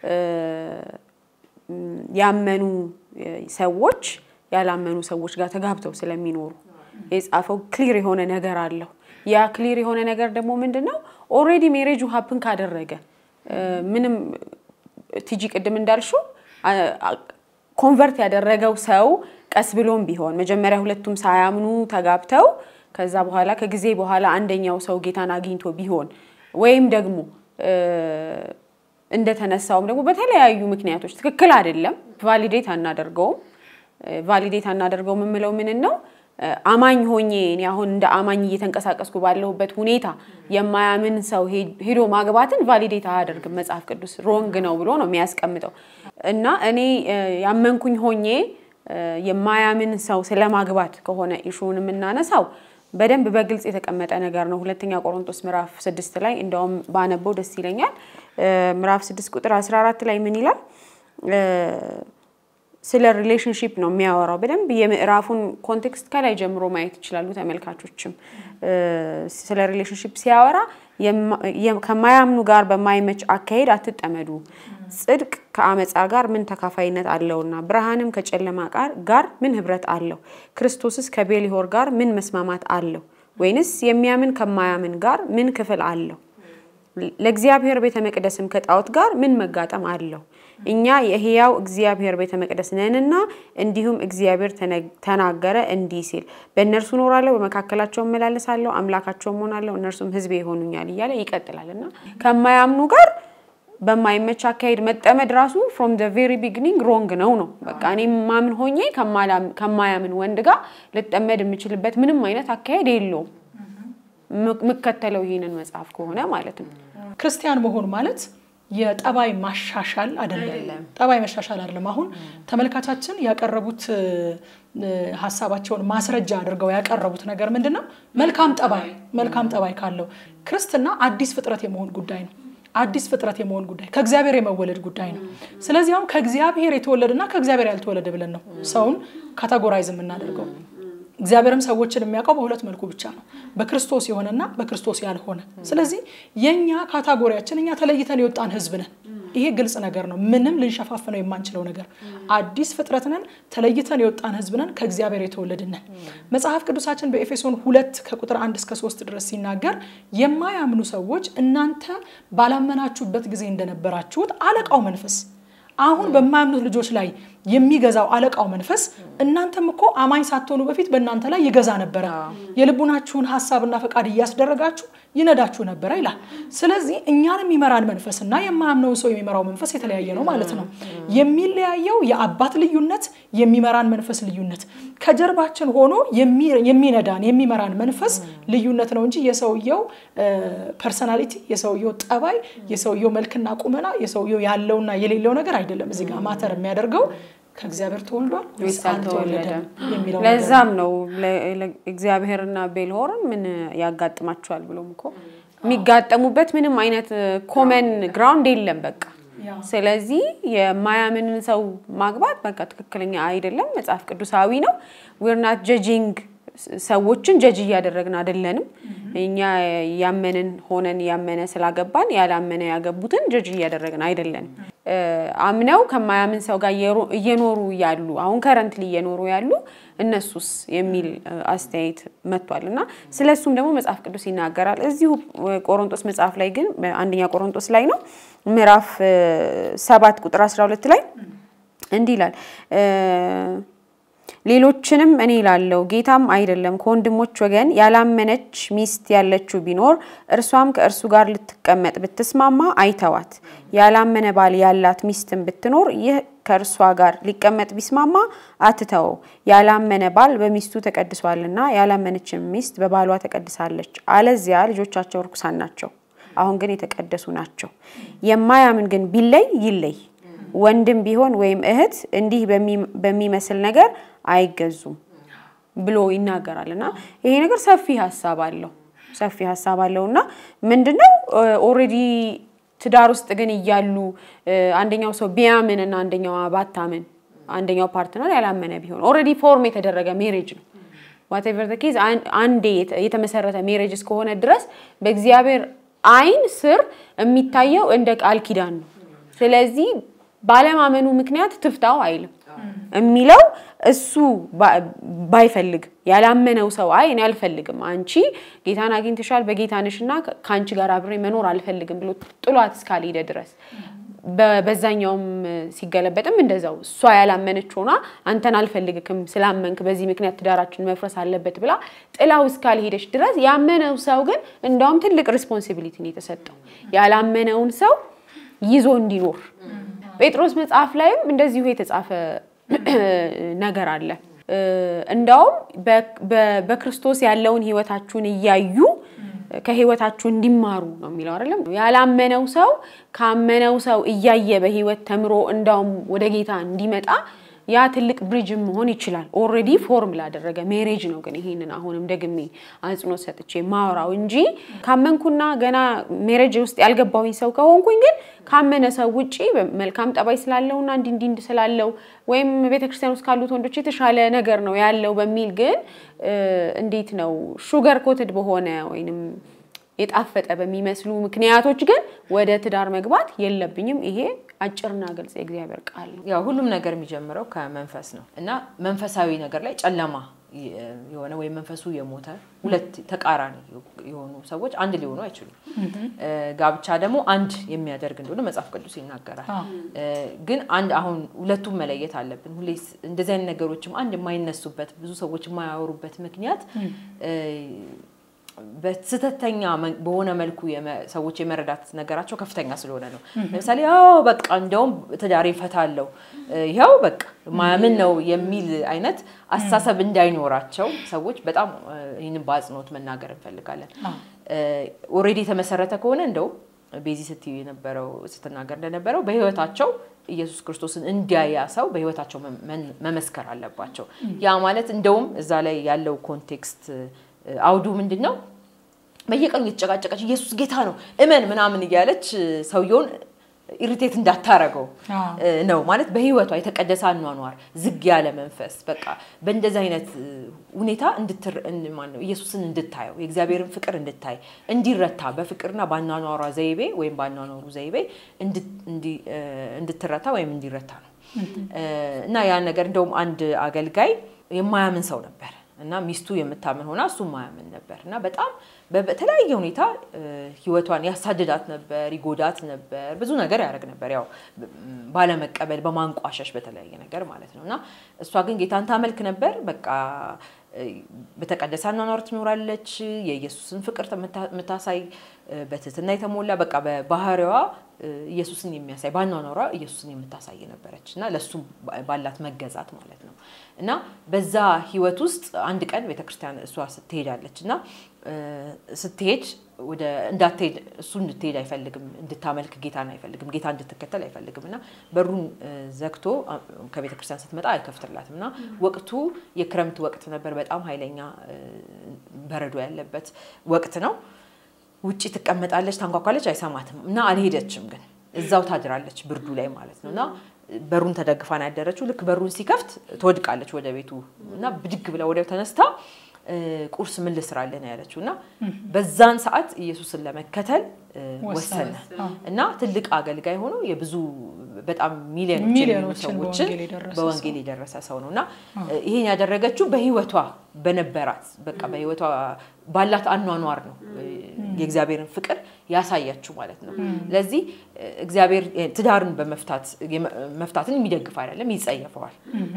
ያመኑ ሰዎች ያላመኑ ሰዎች ጋር ተጋብተው ስለሚኖሩ የጻፈው ክሊር የሆነ ነገር አለው። ያ ክሊር የሆነ ነገር ደግሞ ምንድን ነው? ኦልሬዲ ሜሬጁ ሀፕን ካደረገ ምንም ቲጂ ቅድም እንዳልሽው ኮንቨርት ያደረገው ሰው ቀስ ብሎም ቢሆን መጀመሪያ ሁለቱም ሳያምኑ ተጋብተው ከዛ በኋላ ከጊዜ በኋላ አንደኛው ሰው ጌታን አግኝቶ ቢሆን ወይም ደግሞ እንደተነሳውም ደግሞ በተለያዩ ምክንያቶች ትክክል አይደለም፣ ቫሊዴት አናደርገውም። ቫሊዴት አናደርገውም የምለው ምንን ነው? አማኝ ሆኜ እኔ አሁን እንደ አማኝ እየተንቀሳቀስኩ ባለሁበት ሁኔታ የማያምን ሰው ሄዶ ማግባትን ቫሊዴት አያደርግም። መጽሐፍ ቅዱስ ሮንግ ነው ብሎ ነው የሚያስቀምጠው። እና እኔ ያመንኩኝ ሆኜ የማያምን ሰው ስለማግባት ከሆነ ኢሹውን የምናነሳው በደንብ በግልጽ የተቀመጠ ነገር ነው። ሁለተኛ ቆሮንቶስ ምዕራፍ ስድስት ላይ እንደውም ባነበው ደስ ይለኛል። ምዕራፍ ስድስት ቁጥር 14 ላይ ምን ይላል? ስለ ሪሌሽንሺፕ ነው የሚያወራው። በደንብ የምዕራፉን ኮንቴክስት ከላይ ጀምሮ ማየት ይችላሉ ተመልካቾችም። ስለ ሪሌሽንሺፕ ሲያወራ ከማያምኑ ጋር በማይመች አካሄድ አትጠመዱ፣ ጽድቅ ከአመፃ ጋር ምን ተካፋይነት አለውና? ብርሃንም ከጨለማ ጋር ምን ህብረት አለው? ክርስቶስስ ከቤሊሆር ጋር ምን መስማማት አለው? ወይንስ የሚያምን ከማያምን ጋር ምን ክፍል አለው? ለእግዚአብሔር ቤተ መቅደስም ከጣዖት ጋር ምን መጋጠም አለው? እኛ የሕያው እግዚአብሔር ቤተ መቅደስ ነንና፣ እንዲሁም እግዚአብሔር ተናገረ እንዲህ ሲል በእነርሱ እኖራለሁ፣ በመካከላቸው እመላለሳለሁ፣ አምላካቸውም እሆናለሁ፣ እነርሱም ሕዝቤ ይሆኑኛል እያለ ይቀጥላል እና ከማያምኑ ጋር በማይመች አካሄድ መጠመድ ራሱ ፍሮም ደ ቬሪ ቢግኒንግ ሮንግ ነው ነው በቃ እኔ ማምን ሆኜ ከማላም- ከማያምን ወንድ ጋር ልጠመድ የምችልበት ምንም አይነት አካሄድ የለውም። ም- የምከተለው ይህንን መጽሐፍ ከሆነ ማለት ነው። ክርስቲያን መሆን ማለት የጠባይ ማሻሻል አይደለም። ጠባይ መሻሻል አይደለም። አሁን ተመልካቻችን ያቀረቡት እ፣ ሀሳባቸውን ማስረጃ አድርገው ያቀረቡት ነገር ምንድን ነው? መልካም ጠባይ መልካም ጠባይ ካለው ክርስትና አዲስ ፍጥረት የመሆን ጉዳይ ነው። አዲስ ፍጥረት የመሆን ጉዳይ ከእግዚአብሔር የመወለድ ጉዳይ ነው። ስለዚህ አሁን ከእግዚአብሔር የተወለደና ከእግዚአብሔር ያልተወለደ ብለን ነው ሰውን ካታጎራይዝ የምናደርገው። እግዚአብሔርም ሰዎችን የሚያውቀው በሁለት መልኩ ብቻ ነው፣ በክርስቶስ የሆነና በክርስቶስ ያልሆነ። ስለዚህ የእኛ ካታጎሪያችን እኛ ተለይተን የወጣን ሕዝብ ነን። ይሄ ግልጽ ነገር ነው፣ ምንም ልንሸፋፍነው የማንችለው ነገር። አዲስ ፍጥረት ነን፣ ተለይተን የወጣን ሕዝብ ነን፣ ከእግዚአብሔር የተወለድን ነን። መጽሐፍ ቅዱሳችን በኤፌሶን ሁለት ከቁጥር አንድ እስከ ሶስት ድረስ ሲናገር የማያምኑ ሰዎች እናንተ ባላመናችሁበት ጊዜ እንደነበራችሁት አለቃው መንፈስ አሁን በማያምኑት ልጆች ላይ የሚገዛው አለቃው መንፈስ እናንተም እኮ አማኝ ሳትሆኑ በፊት በእናንተ ላይ ይገዛ ነበረ፣ የልቡናችሁን ሀሳብና ፈቃድ እያስደረጋችሁ ይነዳችሁ ነበረ ይላል። ስለዚህ እኛን የሚመራን መንፈስ እና የማያምነውን ሰው የሚመራው መንፈስ የተለያየ ነው ማለት ነው። የሚለያየው የአባት ልዩነት፣ የሚመራን መንፈስ ልዩነት፣ ከጀርባችን ሆኖ የሚ- የሚነዳን የሚመራን መንፈስ ልዩነት ነው እንጂ የሰውየው ፐርሰናሊቲ፣ የሰውየው ጠባይ፣ የሰውየው መልክና ቁመና፣ የሰውየው ያለውና የሌለው ነገር አይደለም። እዚህ ጋር ማተር የሚያደርገው ከእግዚአብሔር ተወልዷል ወይስ አልተወለደም የሚለው ነገር ለዛም ነው ለ- ለ- እግዚአብሔርና ቤልሆርን ምን ያጋጥማቸዋል ብሎም እኮ የሚጋጠሙበት ምንም አይነት ኮመን ግራውንድ የለም በቃ ያ። ስለዚህ የማያምንን ሰው ማግባት በቃ ትክክለኛ አይደለም፣ መጽሐፍ ቅዱሳዊ ነው። ዊርናት ጀጂንግ ሰዎችን ጀጅ እያደረግን አይደለንም። እኛ ያመንን ሆነን ያመነ ስላገባን ያላመነ ያገቡትን ጀጅ እያደረግን አይደለንም። እ፣ አምነው ከማያምን ሰው ጋር እየሮ- እየኖሩ ያሉ አሁን ከረንትሊ እየኖሩ ያሉ እነሱስ የሚል እ፣ አስተያየት መጥቷል እና ስለ እሱም ደግሞ መጽሐፍ ቅዱስ ይናገራል። እዚሁ እ፣ ቆሮንጦስ መጽሐፍ ላይ ግን አንደኛ ቆሮንጦስ ላይ ነው ምዕራፍ እ፣ ሰባት ቁጥር 12 ላይ እንዲህ ይላል እ፣ ሌሎችንም እኔ ላለው ጌታም አይደለም ከወንድሞች ወገን ያላመነች ሚስት ያለችው ቢኖር እርሷም ከእርሱ ጋር ልትቀመጥ ብትስማማ አይተዋት። ያላመነ ባል ያላት ሚስትም ብትኖር ይህ ከእርሷ ጋር ሊቀመጥ ቢስማማ አትተወው። ያላመነ ባል በሚስቱ ተቀድሷልና ያላመነችም ሚስት በባሏ ተቀድሳለች። አለዚያ ልጆቻቸው ርኩሳን ናቸው፣ አሁን ግን የተቀደሱ ናቸው። የማያምን ግን ቢለይ ይለይ። ወንድም ቢሆን ወይም እህት እንዲህ በሚ- በሚመስል ነገር አይገዙም ብሎ ይናገራል እና ይሄ ነገር ሰፊ ሀሳብ አለው ሰፊ ሀሳብ አለው እና ምንድነው ኦልሬዲ ትዳር ውስጥ ግን እያሉ እ፣ አንደኛው ሰው ቢያምን እና አንደኛዋ ባታምን አንደኛው ፓርትነር ያላመነ ቢሆን ኦልሬዲ ፎርም የተደረገ ሜሬጅ ነው ዋቴቨር ዘ ኬዝ አንዴ የተ- የተመሰረተ ሜሬጅ እስከሆነ ድረስ በእግዚአብሔር አይን ስር የሚታየው እንደ ቃል ኪዳን ነው። ስለዚህ ባለማመኑ ምክንያት ትፍታው አይልም የሚለው እሱ ባ- ባይፈልግ ያላመነው ሰው አይ እኔ አልፈልግም፣ አንቺ ጌታን አግኝተሻል፣ በጌታ ነሽና ከአንቺ ጋር አብሬ መኖር አልፈልግም ብሎ ጥሏት እስካልሄደ ድረስ በ- በዛኛውም ሲገለበጥም እንደዛው እሷ ያላመነች ሆና አንተን አልፈልግክም ስላመንክ በዚህ ምክንያት ትዳራችን መፍረስ አለበት ብላ ጥላው እስካልሄደች ድረስ ያመነው ሰው ግን እንዳውም ትልቅ ሪስፖንሲቢሊቲ ነው የተሰጠው ያላመነውን ሰው ይዞ እንዲኖር ጴጥሮስ መጽሐፍ ላይም እንደዚሁ የተጻፈ ነገር አለ። እ፣ እንዳውም በ- በ- በክርስቶስ ያለውን ህይወታችሁን እያዩ ከህይወታችሁ እንዲማሩ ነው የሚለው አይደለም። ያላመነው ሰው ካመነው ሰው እያየ በህይወት ተምሮ እንዳውም ወደ ጌታ እንዲመጣ ያ ትልቅ ብሪጅም መሆን ይችላል። ኦልሬዲ ፎርም ላደረገ ሜሬጅ ነው። ግን ይሄንን አሁንም ደግሜ አጽንኦት ሰጥቼ ማወራው እንጂ ካመንኩና ገና ሜሬጅ ውስጥ ያልገባሁኝ ሰው ከሆንኩኝ ግን ካመነ ሰው ውጪ መልካም ጠባይ ስላለውና እንዲ እንዲ እንዲ ስላለው ወይም ቤተክርስቲያን ውስጥ ካሉት ወንዶች የተሻለ ነገር ነው ያለው በሚል ግን እ፣ እንዴት ነው ሹገር ኮትድ በሆነ ወይንም የጣፈጠ በሚመስሉ ምክንያቶች ግን ወደ ትዳር መግባት የለብኝም። ይሄ አጭርና ግልጽ የእግዚአብሔር ቃል ነው። ያው ሁሉም ነገር የሚጀምረው ከመንፈስ ነው እና መንፈሳዊ ነገር ላይ ጨለማ የሆነ ወይም መንፈሱ የሞተ ሁለት ተቃራኒ የሆኑ ሰዎች አንድ ሊሆኑ አይችሉም። እ፣ ጋብቻ ደግሞ አንድ የሚያደርግ እንደሆነ መጽሐፍ ቅዱስ ይናገራል። አዎ። እ፣ ግን አንድ አሁን ሁለቱም መለየት አለብን። ሁሌ እንደዚህ አይነት ነገሮችም አንድ የማይነሱበት ብዙ ሰዎች የማያወሩበት ምክንያት እ፣ በስህተተኛ መ- በሆነ መልኩ የመ- ሰዎች የመረዳት ነገራቸው ከፍተኛ ስለሆነ ነው። ለምሳሌ ያው በቃ እንደውም ትዳሬ ፈታለው ይኸው በቃ ማያምን ነው የሚል አይነት አስተሳሰብ እንዳይኖራቸው ሰዎች በጣም እ፣ ይህንን በአጽንኦት መናገር እንፈልጋለን። ኦልሬዲ የተመሰረተ ከሆነ እንደውም ቤዚ ስትዩ የነበረው ስትናገር እንደነበረው በህይወታቸው ኢየሱስ ክርስቶስን እንዲያያ ሰው በህይወታቸው መ- መመስከር አለባቸው። ያ ማለት እንደውም እዛ ላይ ያለው ኮንቴክስት እ፣ አውዱ ምንድን ነው? በየቀኑ እየተጨቃጨቀች ኢየሱስ ጌታ ነው እመን ምናምን እያለች እ፣ ሰውየውን ኢሪቴት እንዳታረገው አዎ። እ፣ ነው ማለት በህይወቷ የተቀደሰ አኗኗር ዝግ ያለ መንፈስ በቃ በእንደዚህ አይነት እ፣ ሁኔታ እንድትር እን- ማን ነው ኢየሱስን እንድታየው የእግዚአብሔርን ፍቅር እንድታይ እንዲረታ በፍቅርና በአኗኗሯ ዘይቤ ወይም በአኗኗሩ ዘይቤ እንድ- እንዲ- እ፣ እንድትረታ ወይም እንዲረታ ነው እ፣ እና ያን ነገር እንደውም አንድ አገልጋይ የማያምን ሰው ነበር እና ሚስቱ የምታምን ሆና እሱ የማያምን ነበር እና በጣም በ- በተለያየ ሁኔታ እ፣ ህይወቷን ያሳድዳት ነበር፣ ይጎዳት ነበር፣ ብዙ ነገር ያደርግ ነበር። ያው ብ- ባለመቀበል በማንቋሸሽ በተለያየ ነገር ማለት ነው እና እሷ ግን ጌታን ታመልክ ነበር። በቃ እ፣ በተቀደሰ አኗኗር ትኖራለች። የኢየሱስን ፍቅር የምታ- የምታሳይ እ፣ በትህትና የተሞላ በቃ በባህሪዋ እ፣ ኢየሱስን የሚያሳይ በአኗኗሯ ኢየሱስን የምታሳይ ነበረች እና ለእሱ ባ- ባላት መገዛት ማለት ነው እና በዛ ህይወት ውስጥ አንድ ቀን ቤተክርስቲያን እሷ ስትሄዳለች እና እ፣ ስትሄድ ወደ እንዳትሄድ እሱ እንድትሄድ አይፈልግም፣ እንድታመልክ ጌታን አይፈልግም፣ ጌታ እንድትከተል አይፈልግም እና በሩን እ፣ ዘግቶ አ- ከቤተ ክርስቲያን ስትመጣ አይከፍትላትም እና ወቅቱ የክረምት ወቅት ነበር። በጣም ኃይለኛ እ፣ በረዶ ያለበት ወቅት ነው። ውጭ ትቀመጣለች፣ ታንኳኳለች፣ አይሰማትም እና አልሄደችም። ግን እዛው ታድራለች ብርዱ ላይ ማለት ነው እና በሩን ተደግፋ ነው ያደረችው። ልክ በሩን ሲከፍት ትወድቃለች ወደ ቤቱ እና ብድግ ብላ ወዲያው ተነስታ እ፣ ቁርስ ምን ልስራልህ ነው ያለችው እና በዛን ሰዓት ኢየሱስን ለመከተል እ፣ ወሰነ እና ትልቅ አገልጋይ ሆኖ የብዙ በጣም ሚሊዮኖች የሚሆኑ ሚሊዮኖችን ሰዎችን በወንጌል የደረሰ በወንጌል የደረሰ ሰው ነው እና ይሄን ያደረገችው በህይወቷ በነበራት በቃ በህይወቷ ባላት አኗኗር ነው እ፣ የእግዚአብሔርን ፍቅር ያሳያችሁ ማለት ነው። ለዚህ እ፣ እግዚአብሔር እ፣ ትዳርን በመፍታት የመ- መፍታትን የሚደግፍ አይደለም፣ ይጸየፈዋል።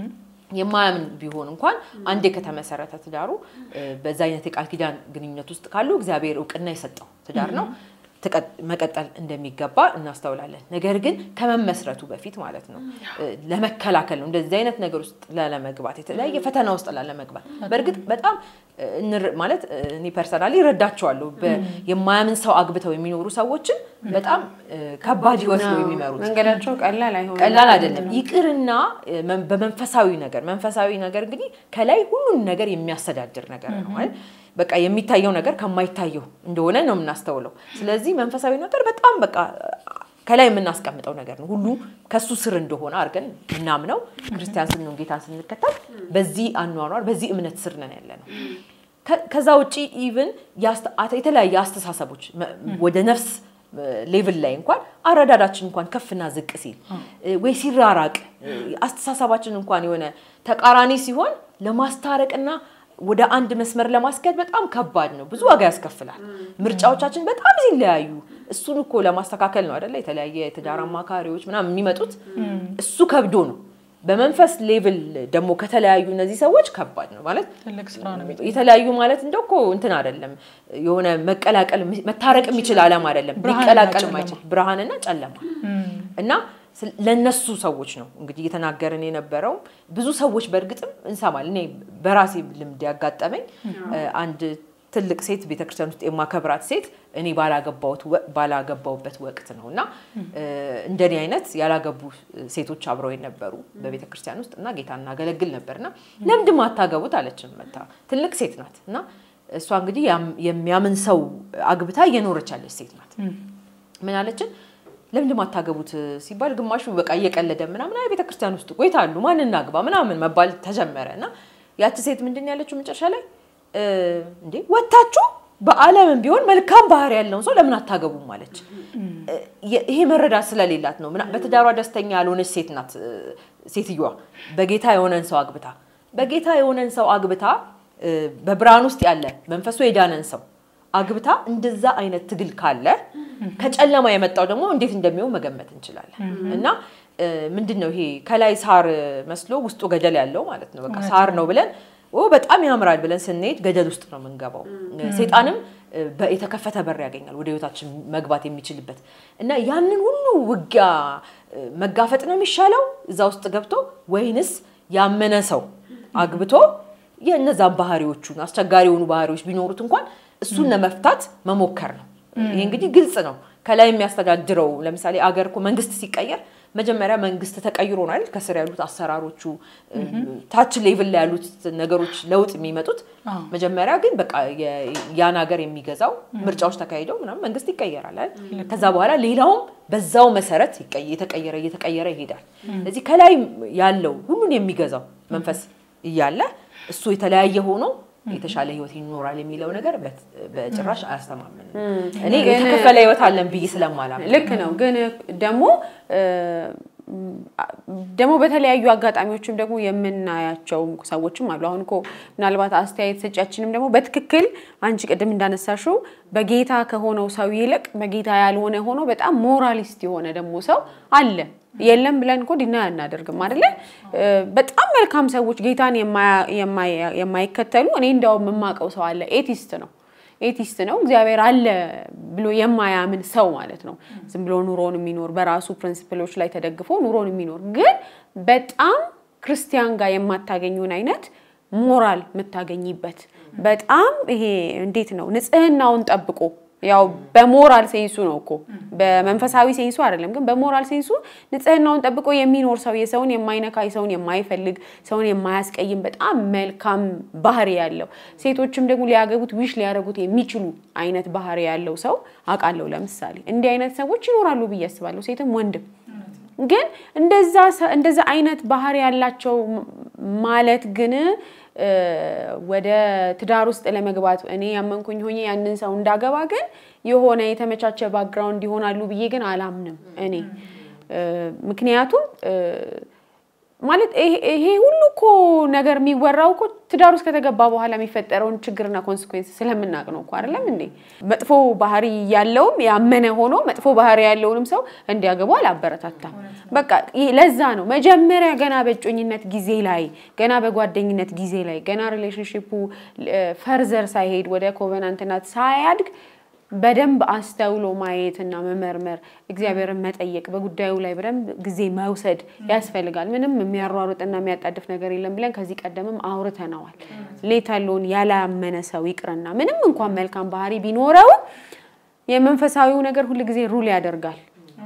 የማያምን ቢሆን እንኳን አንዴ ከተመሰረተ ትዳሩ እ፣ በዛ አይነት የቃል ኪዳን ግንኙነት ውስጥ ካሉ እግዚአብሔር እውቅና የሰጠው ትዳር ነው ተቀ- መቀጠል እንደሚገባ እናስተውላለን። ነገር ግን ከመመስረቱ በፊት ማለት ነው እ፣ ለመከላከል ነው እንደዚህ አይነት ነገር ውስጥ ላለመግባት የተለያየ ፈተና ውስጥ ላለመግባት በእርግጥ በጣም እ፣ እንር- ማለት እ፣ እኔ ፐርሰናሊ እረዳቸዋለሁ። በ- የማያምን ሰው አግብተው የሚኖሩ ሰዎችን በጣም እ፣ ከባድ ህይወት ነው የሚመሩት። መንገዳቸው ቀላል አይሆንም። ቀላል አይደለም። ይቅርና እ፣ መን- በመንፈሳዊ ነገር መንፈሳዊ ነገር እንግዲህ ከላይ ሁሉን ነገር የሚያስተዳድር ነገር ነው ማለት በቃ የሚታየው ነገር ከማይታየው እንደሆነ ነው የምናስተውለው። ስለዚህ መንፈሳዊ ነገር በጣም በቃ ከላይ የምናስቀምጠው ነገር ነው። ሁሉ ከሱ ስር እንደሆነ አድርገን ምናምነው ክርስቲያን ስንሆን ጌታን ስንከተል በዚህ አኗኗር በዚህ እምነት ስር ነን ያለ ነው። ከ- ከዛ ውጪ ኢቭን የተለያየ አስተሳሰቦች መ- ወደ ነፍስ ሌቭል ላይ እንኳን አረዳዳችን እንኳን ከፍና ዝቅ ሲል እ፣ ወይ ሲራራቅ እ፣ አስተሳሰባችን እንኳን የሆነ ተቃራኒ ሲሆን ለማስታረቅና ወደ አንድ መስመር ለማስኬድ በጣም ከባድ ነው። ብዙ ዋጋ ያስከፍላል። ምርጫዎቻችን በጣም ሲለያዩ እሱን እኮ ለማስተካከል ነው አይደለ? የተለያየ የትዳር አማካሪዎች ምናምን የሚመጡት እሱ ከብዶ ነው። በመንፈስ ሌቭል ደግሞ ከተለያዩ እነዚህ ሰዎች ከባድ ነው ማለት ትልቅ ስራ ነው የሚጠይቀው። የተለያዩ ማለት እንደው እኮ እንትን አይደለም የሆነ መቀላቀል መታረቅ የሚችል ዓለም አይደለም። ብርሃንና ሊቀላቀል ጨለማ። ማይችል ብርሃንና ጨለማ እና ስለ- ለነሱ ሰዎች ነው እንግዲህ እየተናገርን የነበረው። ብዙ ሰዎች በእርግጥም እንሰማል። እኔ በራሴ ልምድ ያጋጠመኝ እ፣ አንድ ትልቅ ሴት ቤተክርስቲያን ውስጥ የማከብራት ሴት እኔ ባላገባሁት ወ- ባላገባሁበት ወቅት ነው እና እ፣ እንደኔ አይነት ያላገቡ ሴቶች አብረው የነበሩ በቤተክርስቲያን ውስጥ እና ጌታ እናገለግል ነበር እና ለምንድን አታገቡት አለችን መታ ትልቅ ሴት ናት እና እሷ እንግዲህ ያም- የሚያምን ሰው አግብታ እየኖረች ያለች ሴት ናት። ምን አለችን? ለምንድን ማታገቡት ሲባል ግማሹ በቃ እየቀለደ ምናምን አይ ቤተክርስቲያን ውስጥ ቆይታሉ ማን እናግባ ምናምን መባል ተጀመረ እና ያቺ ሴት ምንድን ነው ያለችው መጨረሻ ላይ እ፣ እንዴ ወታችሁ በዓለምም ቢሆን መልካም ባህሪ ያለውን ሰው ለምን አታገቡም አለች። እ፣ የ- ይሄ መረዳት ስለሌላት ነው። ምና- በትዳሯ ደስተኛ ያልሆነች ሴት ናት እ፣ ሴትዮዋ በጌታ የሆነን ሰው አግብታ በጌታ የሆነን ሰው አግብታ እ፣ በብርሃን ውስጥ ያለ መንፈሱ የዳነን ሰው አግብታ እንደዛ አይነት ትግል ካለ ከጨለማ የመጣው ደግሞ እንዴት እንደሚሆን መገመት እንችላለን። እና እ፣ ምንድን ነው ይሄ ከላይ ሳር መስሎ ውስጡ ገደል ያለው ማለት ነው። በቃ ሳር ነው ብለን ኦ በጣም ያምራል ብለን ስንሄድ ገደል ውስጥ ነው የምንገባው። ሴጣንም እ፣ በ- የተከፈተ በር ያገኛል ወደ ህይወታችን መግባት የሚችልበት እና ያንን ሁሉ ውጊያ እ፣ መጋፈጥ ነው የሚሻለው እዛ ውስጥ ገብቶ ወይንስ ያመነ ሰው አግብቶ የእነዛን ባህሪዎቹን አስቸጋሪ የሆኑ ባህሪዎች ቢኖሩት እንኳን እሱን ለመፍታት መሞከር ነው። ይሄ እንግዲህ ግልጽ ነው። ከላይ የሚያስተዳድረው ለምሳሌ አገር እኮ መንግስት ሲቀየር መጀመሪያ መንግስት ተቀይሮ ነው አይደል? ከስር ያሉት አሰራሮቹ ታች ሌቭል ላይ ያሉት ነገሮች ለውጥ የሚመጡት አዎ። መጀመሪያ ግን በቃ የ- ያን ሀገር የሚገዛው ምርጫዎች ተካሂደው ምናምን መንግስት ይቀየራል አይደል? ከዛ በኋላ ሌላውም በዛው መሰረት ይቀየ- እየተቀየረ እየተቀየረ ይሄዳል። ስለዚህ ከላይ ያለው ሁሉን የሚገዛው መንፈስ እያለ እሱ የተለያየ ሆኖ የተሻለ ህይወት ይኖራል የሚለው ነገር በት- በጭራሽ አያስተማምንም። እኔ ግን- የተከፈለ ህይወት አለን ብዬ ስለማላምን ልክ ነው። ግን ደግሞ እ፣ ደግሞ በተለያዩ አጋጣሚዎችም ደግሞ የምናያቸው ሰዎችም አሉ። አሁን እኮ ምናልባት አስተያየት ሰጫችንም ደግሞ በትክክል አንቺ ቅድም እንዳነሳሽው በጌታ ከሆነው ሰው ይልቅ በጌታ ያልሆነ ሆኖ በጣም ሞራሊስት የሆነ ደግሞ ሰው አለ። የለም ብለን እኮ ዲና አናደርግም አይደለ? እ፣ በጣም መልካም ሰዎች ጌታን የማያ- የማያ- የማይከተሉ እኔ እንዲያውም የማውቀው ሰው አለ ኤቲስት ነው ኤቲስት ነው። እግዚአብሔር አለ ብሎ የማያምን ሰው ማለት ነው። ዝም ብሎ ኑሮን የሚኖር በራሱ ፕሪንሲፕሎች ላይ ተደግፎ ኑሮን የሚኖር ግን በጣም ክርስቲያን ጋር የማታገኙን አይነት ሞራል የምታገኝበት በጣም ይሄ እንዴት ነው ንጽህናውን ጠብቆ ያው በሞራል ሴንሱ ነው እኮ በመንፈሳዊ ሴንሱ አይደለም፣ ግን በሞራል ሴንሱ ንጽህናውን ጠብቆ የሚኖር ሰው የሰውን የማይነካ ሰውን የማይፈልግ ሰውን የማያስቀይም በጣም መልካም ባህሪ ያለው ሴቶችም ደግሞ ሊያገቡት ዊሽ ሊያደርጉት የሚችሉ አይነት ባህሪ ያለው ሰው አውቃለሁ። ለምሳሌ እንዲህ አይነት ሰዎች ይኖራሉ ብዬ አስባለሁ፣ ሴትም ወንድም። ግን እንደዛ ሰ- እንደዛ አይነት ባህሪ ያላቸው ም- ማለት ግን እ፣ ወደ ትዳር ውስጥ ለመግባት እኔ ያመንኩኝ ሆኜ ያንን ሰው እንዳገባ ግን የሆነ የተመቻቸ ባክግራውንድ ይሆናሉ ብዬ ግን አላምንም እኔ እ፣ ምክንያቱም እ፣ ማለት ይሄ ይሄ ሁሉ እኮ ነገር የሚወራው እኮ ትዳር ውስጥ ከተገባ በኋላ የሚፈጠረውን ችግርና ኮንስኩዌንስ ስለምናውቅ ነው እኮ አይደለም እንዴ? መጥፎ ባህሪ ያለውም ያመነ ሆኖ መጥፎ ባህሪ ያለውንም ሰው እንዲያገቡ አላበረታታም። በቃ ይሄ ለዛ ነው መጀመሪያ ገና በእጮኝነት ጊዜ ላይ ገና በጓደኝነት ጊዜ ላይ ገና ሪሌሽንሽፑ ፈርዘር ሳይሄድ ወደ ኮቨናንትናት ሳያድግ በደንብ አስተውሎ ማየትና መመርመር እግዚአብሔርን መጠየቅ በጉዳዩ ላይ በደንብ ጊዜ መውሰድ ያስፈልጋል። ምንም የሚያሯሩጥና የሚያጣድፍ ነገር የለም ብለን ከዚህ ቀደምም አውርተነዋል። ሌት ያለውን ያላመነ ሰው ይቅርና ምንም እንኳን መልካም ባህሪ ቢኖረው የመንፈሳዊው ነገር ሁል ጊዜ ሩል ያደርጋል።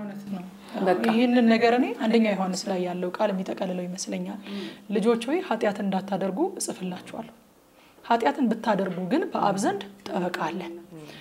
ይህንን ነገር እኔ አንደኛ ዮሐንስ ላይ ያለው ቃል የሚጠቀልለው ይመስለኛል። ልጆች ሆይ ኃጢአትን እንዳታደርጉ እጽፍላችኋለሁ። ኃጢአትን ብታደርጉ ግን በአብ ዘንድ ጠበቃ አለን።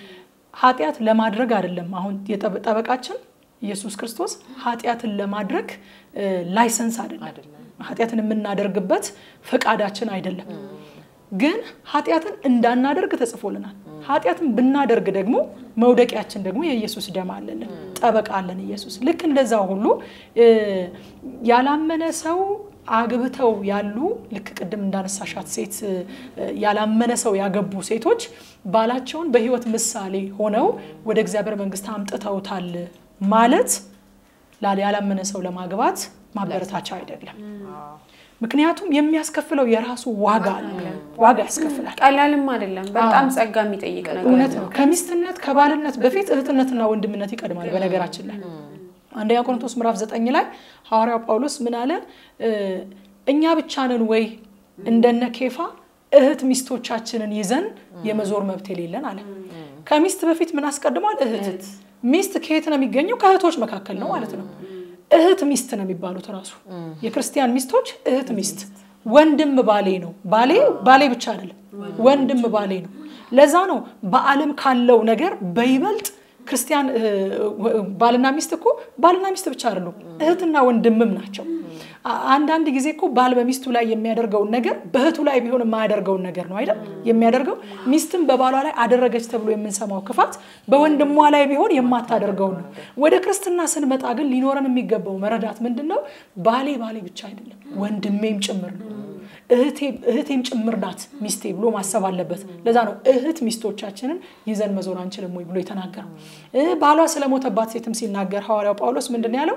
ኃጢአት ለማድረግ አይደለም። አሁን የጠበ- ጠበቃችን ኢየሱስ ክርስቶስ ኃጢአትን ለማድረግ እ፣ ላይሰንስ አይደለም። ኃጢአትን የምናደርግበት ፈቃዳችን አይደለም። ግን ኃጢአትን እንዳናደርግ ተጽፎልናል። ኃጢአትን ብናደርግ ደግሞ መውደቂያችን ደግሞ የኢየሱስ ደም አለልን፣ ጠበቃ አለን ኢየሱስ። ልክ እንደዛው ሁሉ እ፣ ያላመነ ሰው አግብተው ያሉ ልክ ቅድም እንዳነሳሻት ሴት እ፣ ያላመነ ሰው ያገቡ ሴቶች ባላቸውን በሕይወት ምሳሌ ሆነው ወደ እግዚአብሔር መንግስት አምጥተውታል ማለት ላል ያላመነ ሰው ለማግባት ማበረታቻ አይደለም። ምክንያቱም የሚያስከፍለው የራሱ ዋጋ አለ። ዋጋ ያስከፍላል። ቀላልም አይደለም። በጣም ጸጋ የሚጠይቅ ነገር እውነት ነው። ከሚስትነት ከባልነት በፊት እህትነትና ወንድምነት ይቀድማል። በነገራችን ላይ አንደኛ ቆሮንቶስ ምዕራፍ ዘጠኝ ላይ ሐዋርያው ጳውሎስ ምን አለ? እ፣ እኛ ብቻ ነን ወይ እንደነ ኬፋ እህት ሚስቶቻችንን ይዘን የመዞር መብት የሌለን አለ። ከሚስት በፊት ምን አስቀድሟል? እህት። ሚስት ከየት ነው የሚገኘው? ከእህቶች መካከል ነው ማለት ነው። እህት ሚስት ነው የሚባሉት ራሱ የክርስቲያን ሚስቶች እህት ሚስት። ወንድም ባሌ ነው። ባሌ ባሌ ብቻ አይደለም፣ ወንድም ባሌ ነው። ለዛ ነው በዓለም ካለው ነገር በይበልጥ ክርስቲያን እ፣ ባልና ሚስት እኮ ባልና ሚስት ብቻ አይደሉም፣ እህትና ወንድምም ናቸው። አ- አንዳንድ ጊዜ እኮ ባል በሚስቱ ላይ የሚያደርገውን ነገር በእህቱ ላይ ቢሆን የማያደርገውን ነገር ነው አይደል የሚያደርገው። ሚስትም በባሏ ላይ አደረገች ተብሎ የምንሰማው ክፋት በወንድሟ ላይ ቢሆን የማታደርገውን ነው። ወደ ክርስትና ስንመጣ ግን ሊኖረን የሚገባው መረዳት ምንድን ነው? ባሌ ባሌ ብቻ አይደለም ወንድሜም ጭምር ነው እህቴ- እህቴም ጭምር ናት ሚስቴ ብሎ ማሰብ አለበት። ለዛ ነው እህት ሚስቶቻችንን ይዘን መዞር አንችልም ወይ ብሎ የተናገረው። እ ባሏ ስለሞተባት ሴትም ሲናገር ሐዋርያው ጳውሎስ ምንድን ነው ያለው?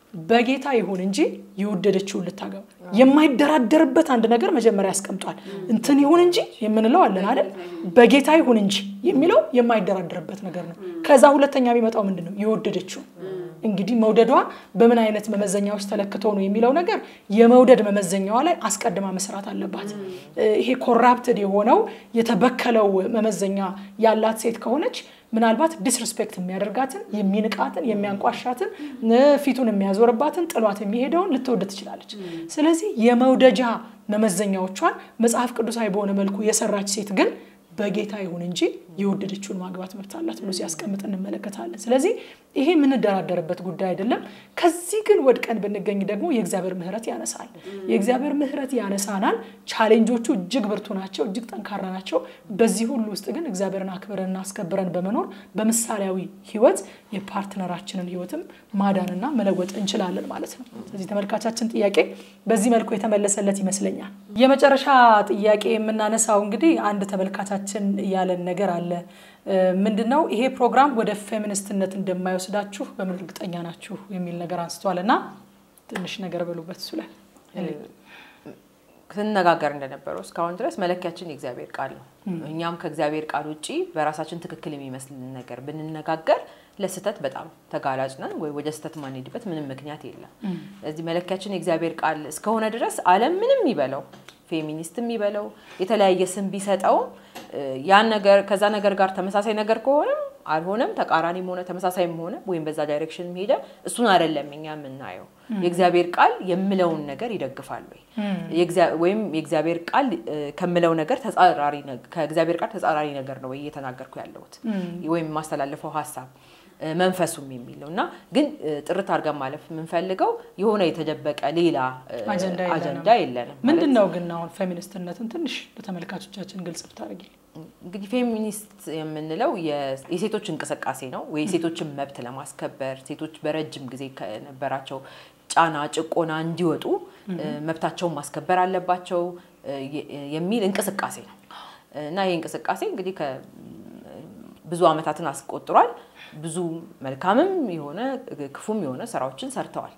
በጌታ ይሁን እንጂ የወደደችውን ልታገባ የማይደራደርበት አንድ ነገር መጀመሪያ ያስቀምጧል። እንትን ይሁን እንጂ የምንለው አለን አይደል? በጌታ ይሁን እንጂ የሚለው የማይደራደርበት ነገር ነው። ከዛ ሁለተኛ የሚመጣው ምንድን ነው? የወደደችው እንግዲህ መውደዷ በምን አይነት መመዘኛዎች ተለክቶ ነው የሚለው ነገር የመውደድ መመዘኛዋ ላይ አስቀድማ መስራት አለባት። ይሄ ኮራፕትድ የሆነው የተበከለው መመዘኛ ያላት ሴት ከሆነች ምናልባት ዲስሪስፔክት የሚያደርጋትን የሚንቃትን የሚያንቋሻትን ፊቱን የሚያዞርባትን ጥሏት የሚሄደውን ልትወድ ትችላለች። ስለዚህ የመውደጃ መመዘኛዎቿን መጽሐፍ ቅዱሳዊ በሆነ መልኩ የሰራች ሴት ግን በጌታ ይሁን እንጂ የወደደችውን ማግባት መብት አላት ብሎ ሲያስቀምጥ እንመለከታለን። ስለዚህ ይሄ የምንደራደርበት ጉዳይ አይደለም። ከዚህ ግን ወድቀን ብንገኝ ደግሞ የእግዚአብሔር ምሕረት ያነሳል። የእግዚአብሔር ምሕረት ያነሳናል። ቻሌንጆቹ እጅግ ብርቱ ናቸው፣ እጅግ ጠንካራ ናቸው። በዚህ ሁሉ ውስጥ ግን እግዚአብሔርን አክብረንና አስከብረን በመኖር በምሳሌያዊ ሕይወት የፓርትነራችንን ሕይወትም ማዳንና መለወጥ እንችላለን ማለት ነው። ስለዚህ ተመልካቻችን ጥያቄ በዚህ መልኩ የተመለሰለት ይመስለኛል። የመጨረሻ ጥያቄ የምናነሳው እንግዲህ አንድ ተመልካቻችን ያለን ነገር አለ። ምንድን ነው ይሄ ፕሮግራም ወደ ፌሚኒስትነት እንደማይወስዳችሁ በምን እርግጠኛ ናችሁ የሚል ነገር አንስቷል እና ትንሽ ነገር በሉበት እሱ ላይ ስንነጋገር እንደነበረው እስካሁን ድረስ መለኪያችን የእግዚአብሔር ቃል ነው። እኛም ከእግዚአብሔር ቃል ውጭ በራሳችን ትክክል የሚመስልን ነገር ብንነጋገር ለስህተት በጣም ተጋላጭ ነን፣ ወይ ወደ ስህተት ማንሄድበት ምንም ምክንያት የለም። ስለዚህ መለኪያችን የእግዚአብሔር ቃል እስከሆነ ድረስ ዓለም ምንም ይበለው ፌሚኒስት የሚበለው የተለያየ ስም ቢሰጠውም ያን ነገር ከዛ ነገር ጋር ተመሳሳይ ነገር ከሆነም አልሆነም ተቃራኒም ሆነ ተመሳሳይም ሆነ ወይም በዛ ዳይሬክሽን ሄደ እሱን አይደለም እኛ የምናየው። የእግዚአብሔር ቃል የምለውን ነገር ይደግፋል ወይ ወይም የእግዚአብሔር ቃል ከምለው ነገር ተጻራሪ ከእግዚአብሔር ቃል ተጻራሪ ነገር ነው ወይ እየተናገርኩ ያለሁት ወይም የማስተላልፈው ሀሳብ መንፈሱም የሚለው እና ግን ጥርት አድርገን ማለፍ የምንፈልገው የሆነ የተደበቀ ሌላ አጀንዳ የለንም። ምንድን ነው ግን አሁን ፌሚኒስትነትን ትንሽ ለተመልካቾቻችን ግልጽ ብታደርጊ። እንግዲህ ፌሚኒስት የምንለው የሴቶች እንቅስቃሴ ነው ወይ የሴቶችን መብት ለማስከበር ሴቶች በረጅም ጊዜ ከነበራቸው ጫና፣ ጭቆና እንዲወጡ መብታቸውን ማስከበር አለባቸው የሚል እንቅስቃሴ ነው እና ይህ እንቅስቃሴ እንግዲህ ብዙ ዓመታትን አስቆጥሯል። ብዙ መልካምም የሆነ ክፉም የሆነ ስራዎችን ሰርተዋል።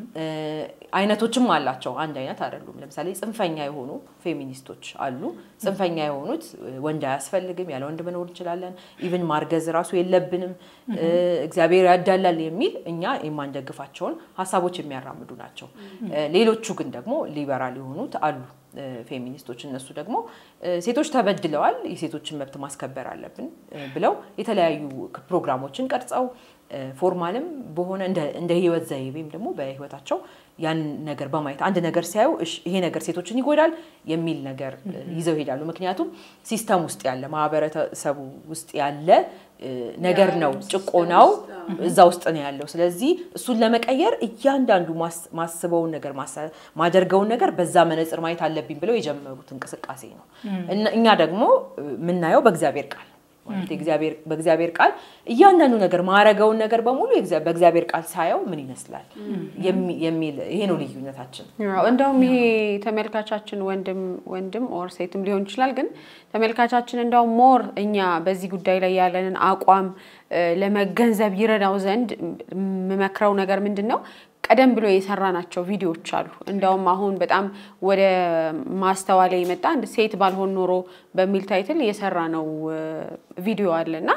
አይነቶችም አላቸው፣ አንድ አይነት አይደሉም። ለምሳሌ ጽንፈኛ የሆኑ ፌሚኒስቶች አሉ። ጽንፈኛ የሆኑት ወንድ አያስፈልግም፣ ያለ ወንድ መኖር እንችላለን፣ ኢቭን ማርገዝ ራሱ የለብንም፣ እግዚአብሔር ያዳላል የሚል እኛ የማንደግፋቸውን ሀሳቦች የሚያራምዱ ናቸው። ሌሎቹ ግን ደግሞ ሊበራል የሆኑት አሉ ፌሚኒስቶች እነሱ ደግሞ ሴቶች ተበድለዋል፣ የሴቶችን መብት ማስከበር አለብን ብለው የተለያዩ ፕሮግራሞችን ቀርጸው ፎርማልም በሆነ እንደ ህይወት ዘይቤም ደግሞ በህይወታቸው ያን ነገር በማየት አንድ ነገር ሲያዩ ይሄ ነገር ሴቶችን ይጎዳል የሚል ነገር ይዘው ይሄዳሉ። ምክንያቱም ሲስተም ውስጥ ያለ ማህበረሰቡ ውስጥ ያለ ነገር ነው። ጭቆናው እዛ ውስጥ ነው ያለው። ስለዚህ እሱን ለመቀየር እያንዳንዱ ማስበውን ነገር ማደርገውን ነገር በዛ መነጽር ማየት አለብኝ ብለው የጀመሩት እንቅስቃሴ ነው። እኛ ደግሞ የምናየው በእግዚአብሔር ቃል በእግዚአብሔር ቃል እያንዳንዱ ነገር ማረገውን ነገር በሙሉ በእግዚአብሔር ቃል ሳየው ምን ይመስላል የሚል ይሄ ነው ልዩነታችን። እንደውም ይሄ ተመልካቻችን ወንድም ወንድም ኦር ሴትም ሊሆን ይችላል። ግን ተመልካቻችን እንደውም ሞር እኛ በዚህ ጉዳይ ላይ ያለንን አቋም ለመገንዘብ ይረዳው ዘንድ የምመክረው ነገር ምንድን ነው? ቀደም ብሎ የሰራናቸው ቪዲዮዎች አሉ። እንደውም አሁን በጣም ወደ ማስተዋል የመጣ አንድ ሴት ባልሆን ኖሮ በሚል ታይትል የሰራ ነው ቪዲዮ አለ እና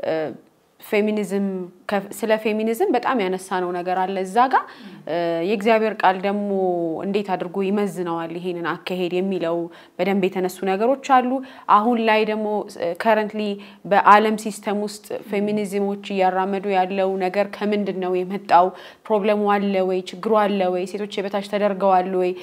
ፌሚኒዝም ስለ ፌሚኒዝም በጣም ያነሳነው ነገር አለ እዛ ጋር የእግዚአብሔር ቃል ደግሞ እንዴት አድርጎ ይመዝነዋል ይሄንን አካሄድ የሚለው በደንብ የተነሱ ነገሮች አሉ። አሁን ላይ ደግሞ ከረንትሊ በዓለም ሲስተም ውስጥ ፌሚኒዝሞች እያራመዱ ያለው ነገር ከምንድን ነው የመጣው? ፕሮብለሙ አለ ወይ? ችግሩ አለ ወይ? ሴቶች የበታች ተደርገዋል ወይ?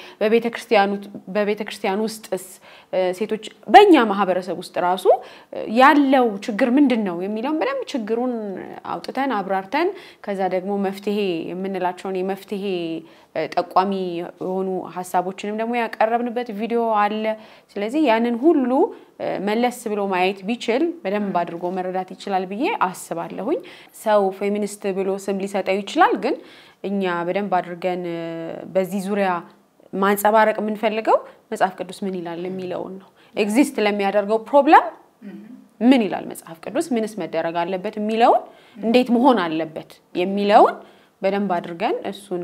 በቤተ ክርስቲያን ውስጥስ ሴቶች በእኛ ማህበረሰብ ውስጥ ራሱ ያለው ችግር ምንድን ነው የሚለውን በደንብ ችግሩን አውጥተን አብራርተን ከዛ ደግሞ መፍትሄ የምንላቸውን የመፍትሄ ጠቋሚ የሆኑ ሀሳቦችንም ደግሞ ያቀረብንበት ቪዲዮ አለ። ስለዚህ ያንን ሁሉ መለስ ብሎ ማየት ቢችል በደንብ አድርጎ መረዳት ይችላል ብዬ አስባለሁኝ። ሰው ፌሚኒስት ብሎ ስም ሊሰጠው ይችላል፣ ግን እኛ በደንብ አድርገን በዚህ ዙሪያ ማንጸባረቅ የምንፈልገው መጽሐፍ ቅዱስ ምን ይላል የሚለውን ነው። ኤግዚስት ለሚያደርገው ፕሮብለም ምን ይላል መጽሐፍ ቅዱስ፣ ምንስ መደረግ አለበት የሚለውን እንዴት መሆን አለበት የሚለውን በደንብ አድርገን እሱን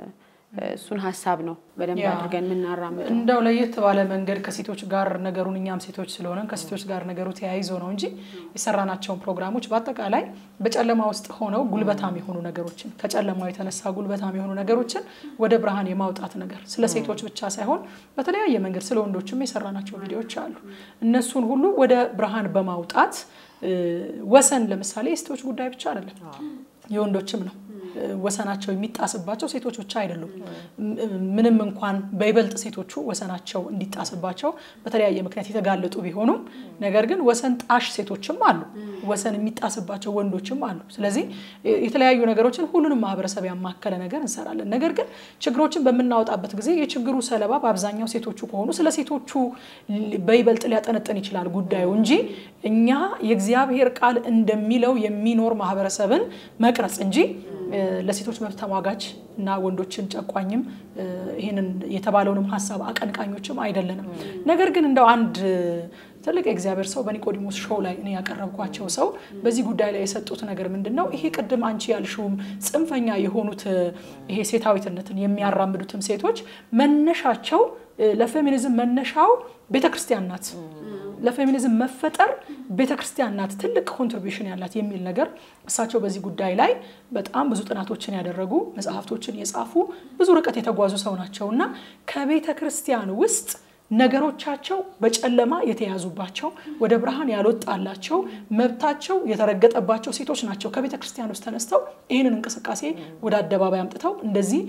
እሱን ሀሳብ ነው በደንብ ያ። አድርገን የምናራምደው። እንደው ለየት ባለ መንገድ ከሴቶች ጋር ነገሩን እኛም ሴቶች ስለሆነን ከሴቶች ጋር ነገሩ ተያይዞ ነው እንጂ የሰራናቸውን ፕሮግራሞች በአጠቃላይ በጨለማ ውስጥ ሆነው ጉልበታም የሆኑ ነገሮችን ከጨለማው የተነሳ ጉልበታም የሆኑ ነገሮችን ወደ ብርሃን የማውጣት ነገር ስለ ሴቶች ብቻ ሳይሆን በተለያየ መንገድ ስለ ወንዶችም የሰራናቸው ቪዲዮዎች አሉ። እነሱን ሁሉ ወደ ብርሃን በማውጣት እ፣ ወሰን ለምሳሌ የሴቶች ጉዳይ ብቻ አይደለም፣ የወንዶችም ነው። እ፣ ወሰናቸው የሚጣስባቸው ሴቶች ብቻ አይደሉም። ም- ምንም እንኳን በይበልጥ ሴቶቹ ወሰናቸው እንዲጣስባቸው በተለያየ ምክንያት የተጋለጡ ቢሆኑም ነገር ግን ወሰን ጣሽ ሴቶችም አሉ፣ ወሰን የሚጣስባቸው ወንዶችም አሉ። ስለዚህ እ፣ የተለያዩ ነገሮችን ሁሉንም ማህበረሰብ ያማከለ ነገር እንሰራለን። ነገር ግን ችግሮችን በምናወጣበት ጊዜ የችግሩ ሰለባ በአብዛኛው ሴቶቹ ከሆኑ ስለ ሴቶቹ ል- በይበልጥ ሊያጠነጥን ይችላል ጉዳዩ እንጂ እኛ የእግዚአብሔር ቃል እንደሚለው የሚኖር ማህበረሰብን መቅረጽ እንጂ እ፣ ለሴቶች መብት ተሟጋች እና ወንዶችን ጨቋኝም እ፣ ይህንን የተባለውንም ሀሳብ አቀንቃኞችም አይደለንም። ነገር ግን እንደው አንድ ትልቅ የእግዚአብሔር ሰው በኒቆዲሞስ ሾው ላይ እኔ ያቀረብኳቸው ሰው በዚህ ጉዳይ ላይ የሰጡት ነገር ምንድን ነው? ይሄ ቅድም አንቺ ያልሽውም ጽንፈኛ የሆኑት እ፣ ይሄ ሴታዊትነትን የሚያራምዱትም ሴቶች መነሻቸው እ፣ ለፌሚኒዝም መነሻው ቤተክርስቲያን ናት። ለፌሚኒዝም መፈጠር ቤተ ክርስቲያን ናት ትልቅ ኮንትሪቢሽን ያላት የሚል ነገር እሳቸው በዚህ ጉዳይ ላይ በጣም ብዙ ጥናቶችን ያደረጉ መጽሐፍቶችን የጻፉ ብዙ ርቀት የተጓዙ ሰው ናቸው እና ከቤተ ክርስቲያን ውስጥ ነገሮቻቸው በጨለማ የተያዙባቸው ወደ ብርሃን ያልወጣላቸው መብታቸው የተረገጠባቸው ሴቶች ናቸው ከቤተ ክርስቲያን ውስጥ ተነስተው ይህንን እንቅስቃሴ ወደ አደባባይ አምጥተው እንደዚህ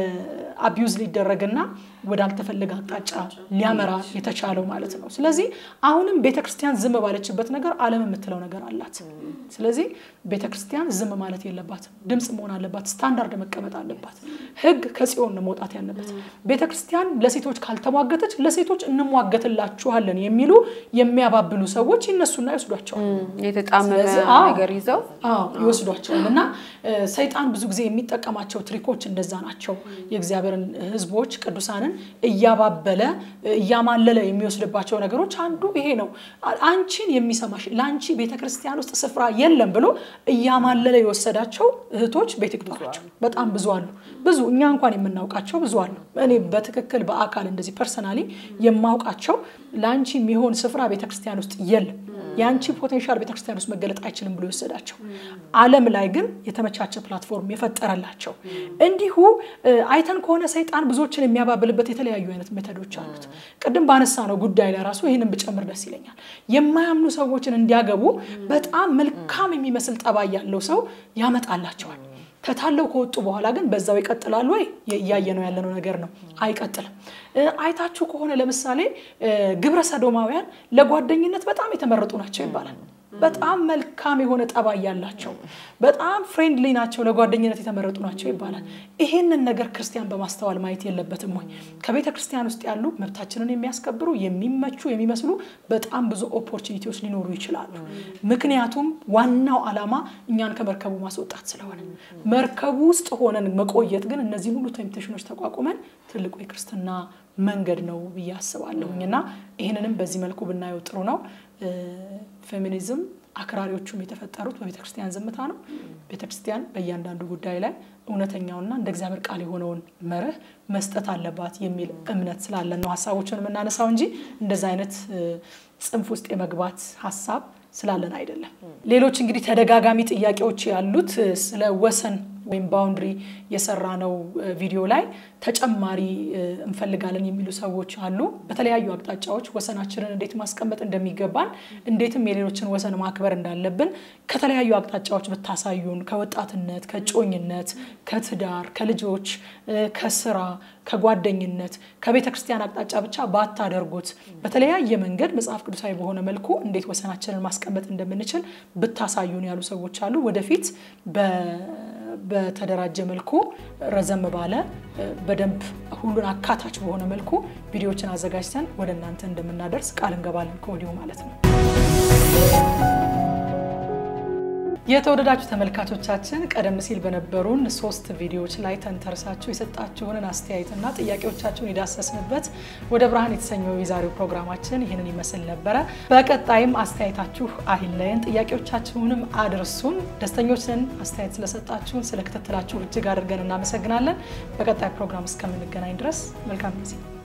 አቢዩዝ ሊደረግና ወዳልተፈለገ አቅጣጫ ሊያመራ የተቻለው ማለት ነው። ስለዚህ አሁንም ቤተ ክርስቲያን ዝም ባለችበት ነገር ዓለም የምትለው ነገር አላት። ስለዚህ ቤተ ክርስቲያን ዝም ማለት የለባትም። ድምፅ መሆን አለባት። ስታንዳርድ መቀመጥ አለባት። ሕግ ከጽዮን ነው መውጣት ያለበት። ቤተ ክርስቲያን ለሴቶች ካልተሟገተች ለሴቶች እንሟገትላችኋለን የሚሉ የሚያባብሉ ሰዎች ይነሱና ይወስዷቸዋል። የተጣመመ ስለዚህ አዎ፣ ነገር ይዘው አዎ ይወስዷቸዋል። እና እ፣ ሰይጣን ብዙ ጊዜ የሚጠቀማቸው ትሪኮች እንደዛ ናቸው። የእግዚአብሔርን ሕዝቦች ቅዱሳንን እያባበለ እ፣ እያማለለ የሚወስድባቸው ነገሮች አንዱ ይሄ ነው። አ- አንቺን የሚሰማሽ ለአንቺ ቤተ ክርስቲያን ውስጥ ስፍራ የለም ብሎ እያማለለ የወሰዳቸው እህቶች ቤት ይቁጠራቸው በጣም ብዙ አሉ። ብዙ እኛ እንኳን የምናውቃቸው ብዙ አሉ። እኔ በትክክል በአካል እንደዚህ ፐርሰናሊ የማውቃቸው ለአንቺ የሚሆን ስፍራ ቤተክርስቲያን ውስጥ የለም የአንቺ ፖቴንሻል ቤተክርስቲያን ውስጥ መገለጥ አይችልም ብሎ የወሰዳቸው ዓለም ላይ ግን የተመቻቸ ፕላትፎርም የፈጠረላቸው እንዲሁ እ፣ አይተን ከሆነ ሰይጣን ብዙዎችን የሚያባብልበት የተለያዩ አይነት ሜተዶች አሉት። ቅድም ባነሳ ነው ጉዳይ ላይ ራሱ ይህንን ብጨምር ደስ ይለኛል። የማያምኑ ሰዎችን እንዲያገቡ በጣም መልካም የሚመስል ጠባይ ያለው ሰው ያመጣላቸዋል። ተታለው ከወጡ በኋላ ግን በዛው ይቀጥላሉ ወይ? እያየ ነው ያለነው ነገር ነው። አይቀጥልም። እ፣ አይታችሁ ከሆነ ለምሳሌ እ፣ ግብረ ሰዶማውያን ለጓደኝነት በጣም የተመረጡ ናቸው ይባላል። በጣም መልካም የሆነ ጠባይ ያላቸው በጣም ፍሬንድሊ ናቸው፣ ለጓደኝነት የተመረጡ ናቸው ይባላል። ይሄንን ነገር ክርስቲያን በማስተዋል ማየት የለበትም ወይ? ከቤተ ክርስቲያን ውስጥ ያሉ መብታችንን የሚያስከብሩ የሚመቹ የሚመስሉ በጣም ብዙ ኦፖርቹኒቲዎች ሊኖሩ ይችላሉ። ምክንያቱም ዋናው ዓላማ እኛን ከመርከቡ ማስወጣት ስለሆነ መርከቡ ውስጥ ሆነን መቆየት ግን እነዚህን ሁሉ ቴምፕቴሽኖች ተቋቁመን ትልቁ የክርስትና መንገድ ነው ብዬ አስባለሁኝ እና ይህንንም በዚህ መልኩ ብናየው ጥሩ ነው። እ፣ ፌሚኒዝም አክራሪዎቹም የተፈጠሩት በቤተ ክርስቲያን ዝምታ ነው። ቤተ ክርስቲያን በእያንዳንዱ ጉዳይ ላይ እውነተኛውና እንደ እግዚአብሔር ቃል የሆነውን መርህ መስጠት አለባት የሚል እምነት ስላለን ነው ሀሳቦችን የምናነሳው እንጂ እንደዚ አይነት እ፣ ጽንፍ ውስጥ የመግባት ሀሳብ ስላለን አይደለም። ሌሎች እንግዲህ ተደጋጋሚ ጥያቄዎች ያሉት እ፣ ስለ ወሰን ወይም ባውንድሪ የሰራ ነው ቪዲዮ ላይ ተጨማሪ እ፣ እንፈልጋለን የሚሉ ሰዎች አሉ። በተለያዩ አቅጣጫዎች ወሰናችንን እንዴት ማስቀመጥ እንደሚገባን እንዴትም የሌሎችን ወሰን ማክበር እንዳለብን ከተለያዩ አቅጣጫዎች ብታሳዩን ከወጣትነት፣ ከጮኝነት፣ ከትዳር፣ ከልጆች፣ እ፣ ከስራ፣ ከጓደኝነት፣ ከቤተ ክርስቲያን አቅጣጫ ብቻ ባታደርጉት በተለያየ መንገድ መጽሐፍ ቅዱሳዊ በሆነ መልኩ እንዴት ወሰናችንን ማስቀመጥ እንደምንችል ብታሳዩን ያሉ ሰዎች አሉ። ወደፊት በ- በተደራጀ መልኩ ረዘም ባለ እ፣ በደንብ ሁሉን አካታች በሆነ መልኩ ቪዲዮዎችን አዘጋጅተን ወደ እናንተ እንደምናደርስ ቃል እንገባለን ከወዲሁ ማለት ነው። የተወደዳችሁ ተመልካቾቻችን ቀደም ሲል በነበሩን ሶስት ቪዲዮዎች ላይ ተንተርሳችሁ የሰጣችሁንን አስተያየትና ጥያቄዎቻችሁን የዳሰስንበት ወደ ብርሃን የተሰኘው የዛሬው ፕሮግራማችን ይህንን ይመስል ነበረ። በቀጣይም አስተያየታችሁ አይለየን፣ ጥያቄዎቻችሁንም አድርሱን። ደስተኞች ነን። አስተያየት ስለሰጣችሁን፣ ስለከተተላችሁ እጅግ አድርገን እናመሰግናለን። በቀጣይ ፕሮግራም እስከምንገናኝ ድረስ መልካም ጊዜ